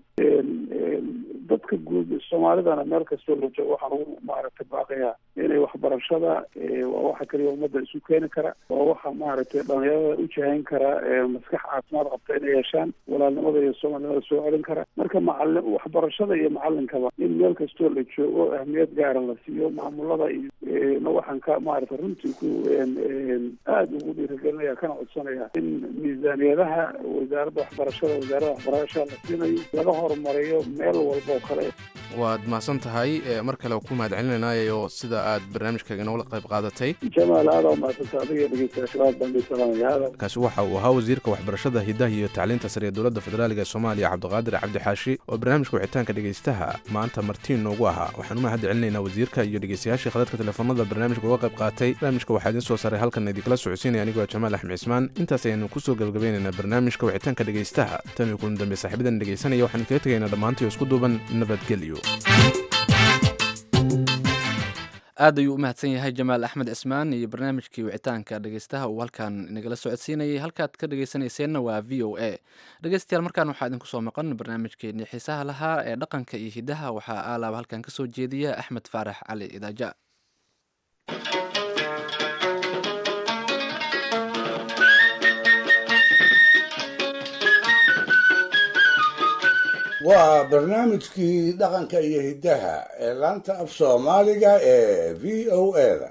dadka guud soomaalidana meel kastoo la joogo waxaan ugu maaragtay baaqayaa inay waxbarashada waa waxa kaliya ummadda isu keeni kara waa waxa maaragtay dhalinyarada u jahayn kara maskax caafimaad qabta inay yeeshaan walaalnimada iyo soomaalinimada soo celin kara marka macali waxbarashada iyo macalinkaba in meel kastoo la joogo ahmiyad gaara la siiyo maamulada iyo waxaan ka maaragtay runtii ku aada ugu dhiirigelinaya kana codsanaya in miisaaniyadaha wasaaradda waxbarashada wasaaradda waxbarashada la siinayo laga horumariyo meel walba oo kale waad mahadsan tahay mar kale ku mahad celinaynayo sida aad barnaamijkaaga noola qayb qaadatay jamaal aada umahadsanta adiga dhegeystayaashabaad baan salaamaya kaasi waxa uu ahaa wasiirka waxbarashada hidaha iyo tacliinta sare ee dowladda federaaliga ee soomaaliya cabdiqaadir cabdi xaashi oo barnaamijka wixitaanka dhegeystaha maanta martiin noogu ahaa waxaan u mahad celinaynaa wasiirka iyo dhegeystayaashii khadadka telefoonada barnaamijka uga qayb qaatay barnaamijka waxaa idiin soo saaray halkan idinkala socodsiinaya anigoo jamaal axmed cismaan intaas ayaanu kusoo gabagabaynaynaa barnaamijka wixitaanka dhegeystaha tan iyo kulan dambe saaxiibadan dhegeysanaya waxaan kaga tegaynaa dhammaantii isku duuban nabadgelyo aad ayuu u mahadsan yahay jamaal axmed cismaan iyo barnaamijkii wicitaanka dhegeystaha uu halkan inagala socodsiinayay halkaad ka dhegeysanayseena waa v o a dhegeystayaal markaan waxaa idinku soo maqan barnaamijkeenii xiisaha lahaa ee dhaqanka iyo hidaha waxaa aalaaba halkan ka soo jeediya axmed faarax cali idaaja waa barnaamijkii dhaqanka iyo hiddaha ee laanta af soomaaliga ee v o a-da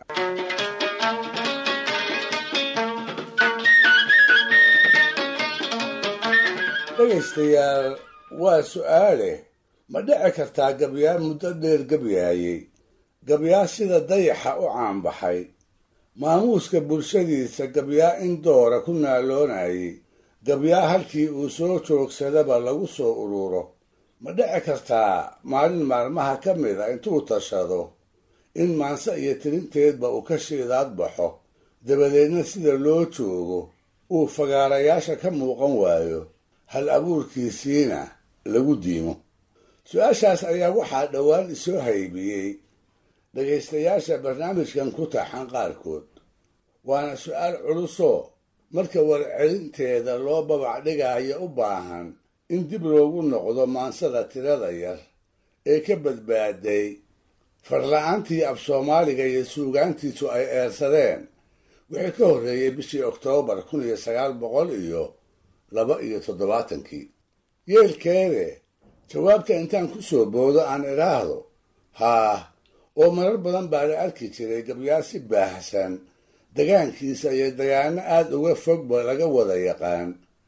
dhegaystayaal waa su-aale ma dhici kartaa gabyaa muddo dheer gabyaayey gabyaa sida dayaxa u caanbaxay maamuuska bulshadiisa gabyaa in doora ku naaloonayay gabyaa halkii uu soo joogsadaba lagu soo ururo ma dhici kartaa maalin maalmaha ka mid a intuu tashado in maanse iyo tirinteedba uu ka shiidaad baxo dabadeedna sida loo joogo uu fagaarayaasha ka muuqan waayo hal abuurkiisiina lagu diimo su-aashaas ayaa waxaa dhowaan isoo haybiyey dhegaystayaasha barnaamijkan ku taxan qaarkood waana su-aal culusoo marka warcelinteeda loo babac dhigaayo u baahan in dib loogu noqdo maansada tirada yar ee ka badbaaday farla-aantii af soomaaliga iyo suugaantiisu ay eersadeen wixii ka horreeyey bishii oktoobar kun iyo sagaal boqol iyo laba iyo toddobaatankii yeelkeede jawaabta intaan ku soo boodo aan idhaahdo haah oo marar badan baa la arki jiray gabyaa si baahsan dagaankiisa iyo dagaano aada uga fogba laga wada yaqaan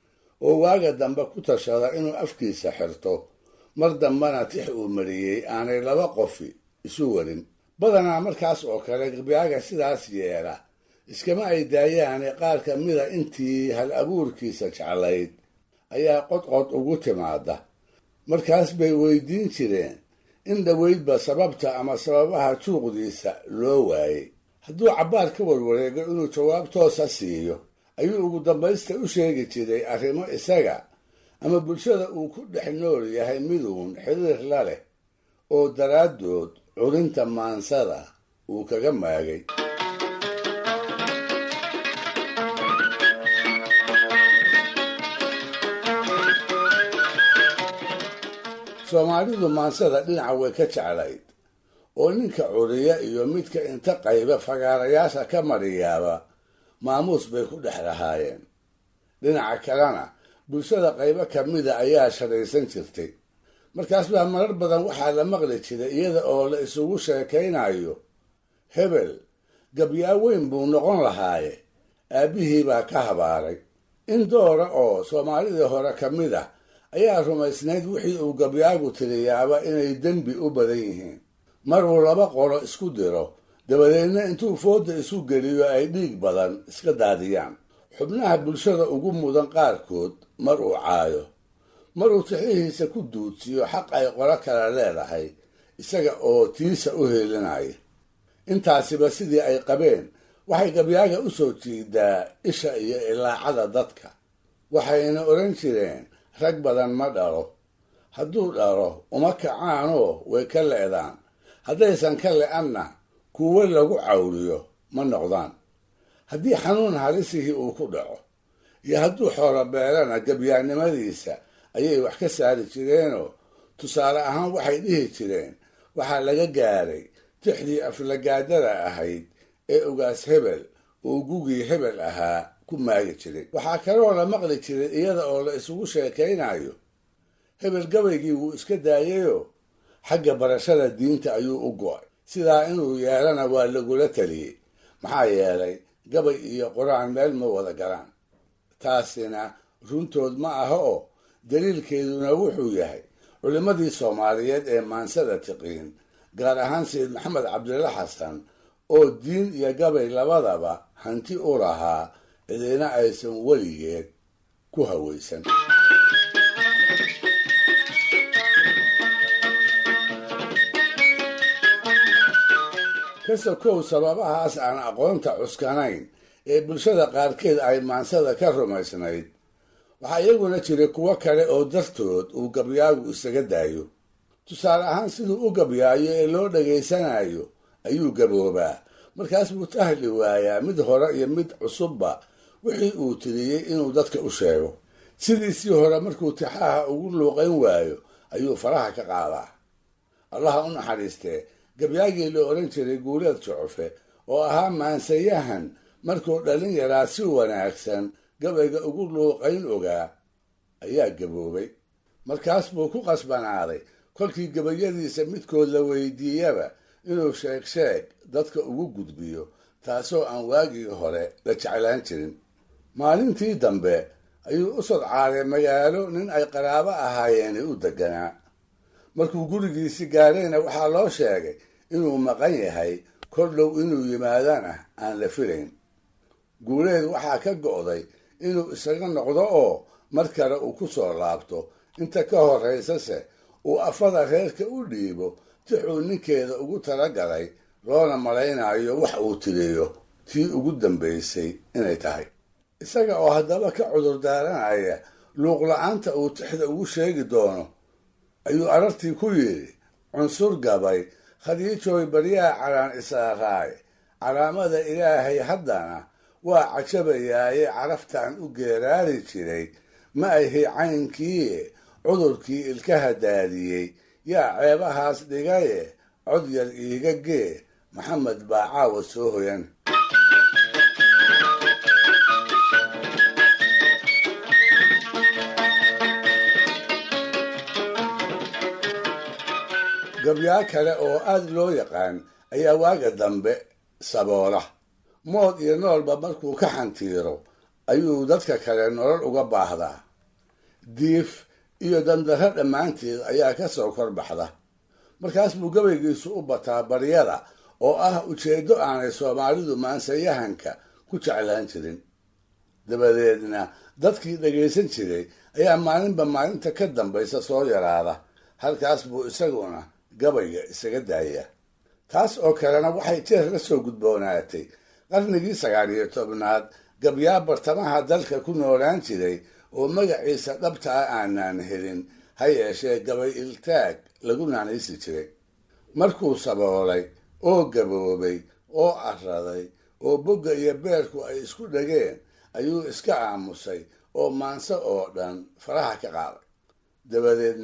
oo waaga dambe ku tashada inuu afkiisa xirto mar dambena tix uu mariyey aanay laba qofi isu warin badanaa markaas oo kale gabyaaga sidaas yeela iskama ay daayaane qaar ka mida intii hal abuurkiisa jeclayd ayaa qodqod ugu timaada markaas bay weydiin jireen in dhoweydba sababta ama sababaha juuqdiisa loo waayey hadduu cabbaar ka warwareego inuu jawaab toosa siiyo ayuu ugu dambaysta u sheegi jiray arrimo isaga ama bulshada uu ku dhex nool yahay miduun xiriir la leh oo daraaddood curinta maansada uu kaga maagay soomaalidu maansada dhinaca way ka jeclayd oo ninka curiya iyo midka inta qayba fagaarayaasha ka mariyaaba maamuus bay ku dhex lahaayeen dhinaca kalena bulshada qaybo ka mida ayaa shadhaysan jirtay markaas baa marar badan waxaa la maqli jiray iyada oo la isugu sheekaynayo hebel gabyaa weyn buu noqon lahaaye aabbihii baa ka habaaray in doora oo soomaalidii hore ka mid ah ayaa rumaysnayd wixii uu gabyaagu tiriyaaba inay dembi u badan yihiin maruu laba qolo isku diro dabadeedna intuu fooda isu geliyo ay dhiig badan iska daadiyaan xubnaha bulshada ugu mudan qaarkood mar uu caayo maruu tixihiisa ku duudsiyo xaq ay qolo kale leedahay isaga oo tiisa u heelinaya intaasiba sidii ay qabeen waxay gabyaaga u soo jiidaa isha iyo ilaacada dadka waxayna odhan jireen rag badan ma dhalo hadduu dhalo uma kacaanoo way ka le'daan haddaysan ka le'anna kuwo lagu cawliyo ma noqdaan haddii xanuun halisihii uu ku dhaco iyo hadduu xoolo beelana gabyaannimadiisa ayay wax ka saari jireenoo tusaale ahaan waxay dhihi jireen waxaa laga gaaray tixdii aflagaadada ahayd ee ogaas hebel uu gugii hebel ahaa ku maagi jiray waxaa kaloo la maqli jiray iyada oo la isugu sheekaynayo hebel gabaygii wuu iska daayayoo xagga barashada diinta ayuu u go'ay sidaa inuu yeelana waa lagula taliyey maxaa yeelay gabay iyo qur-aan meel ma wada galaan taasina runtood ma aha oo daliilkeeduna wuxuu yahay culimmadii soomaaliyeed ee maansada tiqiin gaar ahaan sayid maxamed cabdilla xasan oo diin iyo gabay labadaba hanti u lahaa cidina aysan weligeed ku hawaysan ka sokow sababahaas aan aqoonta cuskanayn ee bulshada qaarkeed ay maansada ka rumaysnayd waxaa iyaguna jiray kuwo kale oo dartood uu gabyaagu isaga daayo tusaale ahaan siduu u gabyaayo ee loo dhegaysanayo ayuu gaboobaa markaas buu tahli waayaa mid hore iyo mid cusubba wixii uu tiriyey inuu dadka u sheego sidiisii hore markuu tixaha ugu luuqayn waayo ayuu faraha ka qaadaa allaha u naxariistee gabyaagii la odhan jiray guuleed jucufe oo ahaa maansayahan markuu dhalin yaraa si wanaagsan gabayga ugu luuqayn ogaa ayaa gaboobay markaas buu ku qasbanaaday kolkii gabayadiisa midkood la weydiiyaba inuu sheeg sheeg dadka ugu gudbiyo taasoo aan waagii hore la jeclaan jirin maalintii dambe ayuu u sodcaaday magaalo nin ay qaraabo ahaayeeni u deganaa markuu gurigiisi gaadhayna waxaa loo sheegay inuu maqan yahay kor dhow inuu yimaadana aan la filayn guuleed waxaa ka go'day inuu isaga noqdo oo mar kale uu ku soo laabto inta ka horraysase uu afada reerka u dhiibo tixuu ninkeeda ugu talagalay loona malaynayo wax uu tiriyo tii ugu dambaysay inay tahay isaga oo haddaba ka cudur daaranaya luuqla-aanta uu tixda ugu sheegi doono ayuu arartii ku yidhi cunsur gabay khadiijooy baryaha calaan isaaraay calaamada ilaahay haddana waa cajabayaaye caraftaan u geeraari jiray ma ahi caynkiie cudurkii ilkaha daadiyey yaa ceebahaas dhigaye cod yar iiga gee maxamed baa caawa soo hoyan gabyaa kale oo aad loo yaqaan ayaa waaga dambe saboola mood iyo noolba markuu ka xantiiro ayuu dadka kale nolol uga baahdaa diif iyo dandarro dhammaanteed ayaa ka soo kor baxda markaas buu gabaygiisu u bataa baryada oo ah ujeeddo aanay soomaalidu maansayahanka ku jeclaan jirin dabadeedna dadkii dhagaysan jiray ayaa maalinba maalinta ka dambaysa soo yaraada halkaas buu isaguna gabayga isaga daaya taas oo kalena waxay jeer la soo gudboonaatay qarnigii sagaal iyo tobnaad gabyaa bartamaha dalka ku noolaan jiray oo magaciisa dhabta ah aanaan helin ha yeeshee gabay iltaag lagu naanaysi jiray markuu saboolay oo gaboobay oo araday oo bogga iyo beerku ay isku dhageen ayuu iska aamusay oo maanse oo dhan faraha ka qaaday dabadeedna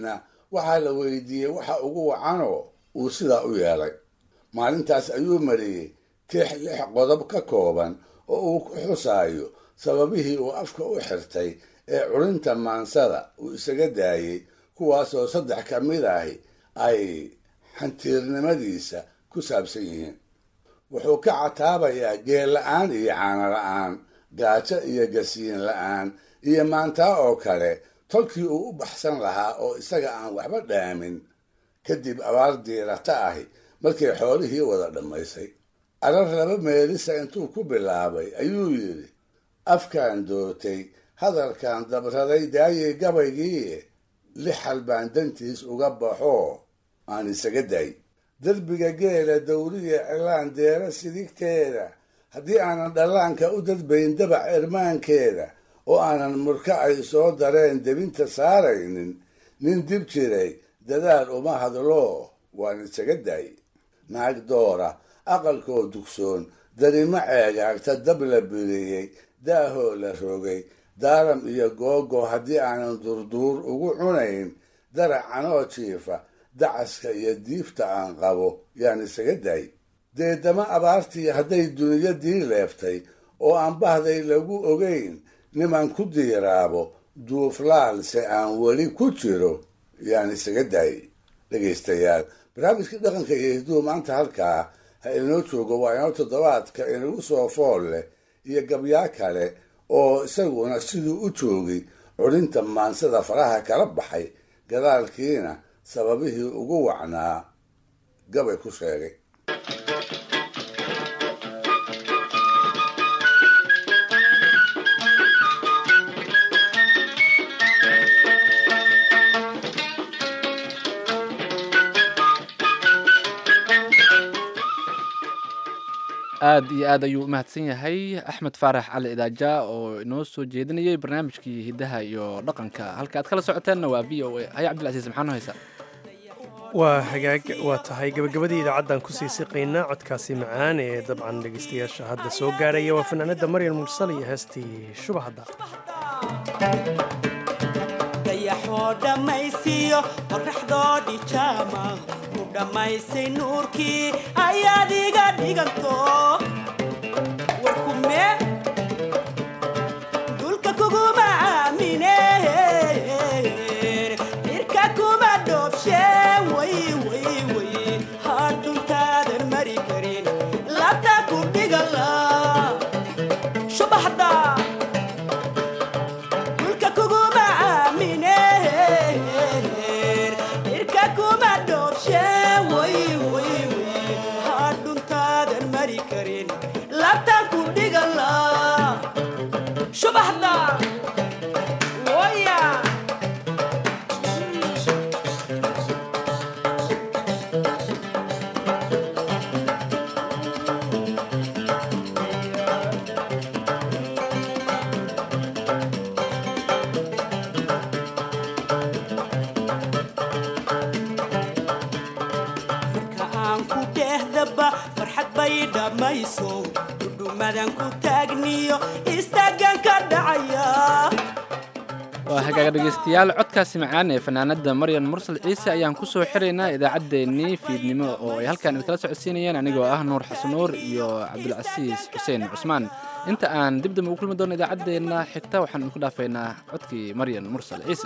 waxaa la weydiiyey waxa ugu wacanoo uu sidaa u yeelay maalintaas ayuu mariyey tix lix qodob ka kooban oo uu ku xusaayo sababihii uu afka u xirtay ee culinta maansada uu isaga daayey kuwaasoo saddex ka mid ahi ay xantiirnimadiisa ku saabsan yihiin wuxuu ka cataabayaa geel la-aan iyo caano la-aan gaajo iyo gasiin la-aan iyo maantaa oo kale tolkii uu u baxsan lahaa oo isaga aan waxba dhaamin kadib abaar diirata ahi markay xoolihii wada dhammaysay arar laba meelisa intuu ku bilaabay ayuu yidhi afkaan doortay hadalkan dabraday daayay gabaygii lixal baan dantiis uga baxoo aan isaga day derbiga geela dawriya cilaan deera sidigteeda haddii aanan dhallaanka u dadbayn dabac irmaankeeda oo aanan murka ay soo dareen debinta saaraynin nin dib jiray dadaal uma hadlo waan isaga day naag doora aqalkoo dugsoon darimo ceegaagta dab la biriyey daahoo la rogay daaram iyo googo haddii aanan durduur ugu cunayn daracanoo jiifa dacaska iyo diifta aan qabo yaan isaga day deedama abaartii hadday duniyadii leeftay oo aan bahday lagu ogayn niman ku diiraabo duuflaalse aan weli ku jiro yaan isaga day dhegaystayaal barnaamijkii dhaqanka iyo hidduhu maanta halkaa ha inoo joogo waa inoo toddobaadka inagu soo fool leh iyo gabyaa kale oo isaguna siduu u joogay culinta maansada faraha kala baxay gadaalkiina sababihii ugu wacnaa gabay ku sheegay aad iyo aad ayuu u mahadsan yahay axmed faarax cali idaaja oo inoo soo jeedinayay barnaamijkii hiddaha iyo dhaqanka halka aad kala socoteenna waa v o a haya cabdilcasiis maxaa noo haysaa waa hagaag waa tahay gabagabadii idaacaddan kusii siqaynaa codkaasi macaan ee dabcan dhegaystayaasha hadda soo gaaraya waa fanaanada maryan mursal iyo heestii shubahadda dayaxoo dhammaysiiyo qorraxdoodii jaama ku dhammaysay nuurkii ayaad iga dhiganto warkume dulka kuguma aamine irka kuma dhoofshe way way way hadhuntaadan mari karin labta ku dhigala shubaxda dulka kuguma aamine irka kuma dhoofshe way way way hadhuntaadan mari karin labtan ku dhigala shubaxda waya marka aan ku dhehdaba farxad bay dhammayso dhudhumadan ku taagniyo istaagan ka dhacaya waa hagaaga dhegaystayaal codkaasi macaan ee fanaanada maryan mursal ciise ayaan ku soo xiraynaa idaacaddeenii fiidnimo oo ay halkaan idkala socodsiinayeen anigoo ah nuur xasanuur iyo cabdulcasiis xuseen cusmaan inta aan dib dambe ugu kulmi doono idaacaddeenna xigta waxaan idinku dhaafaynaa codkii maryan mursal ciise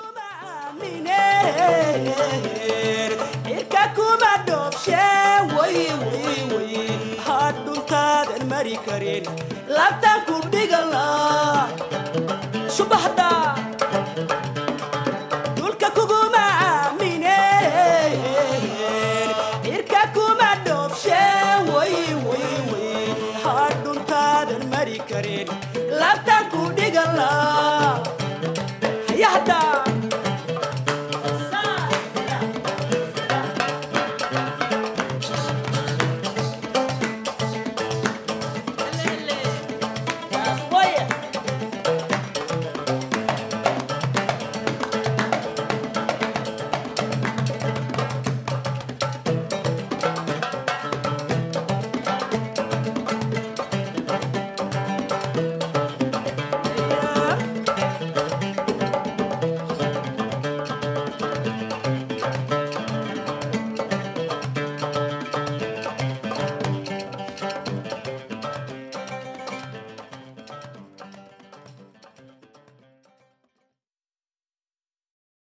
irka kuma dhoofshe way way way hadhuntaadan mari karin labtan ku dhigala shubaxda dulka kuguma aamine irka kuma dhoofshe way way way hadhuntaadan mari karin labtan ku dhigala hayahda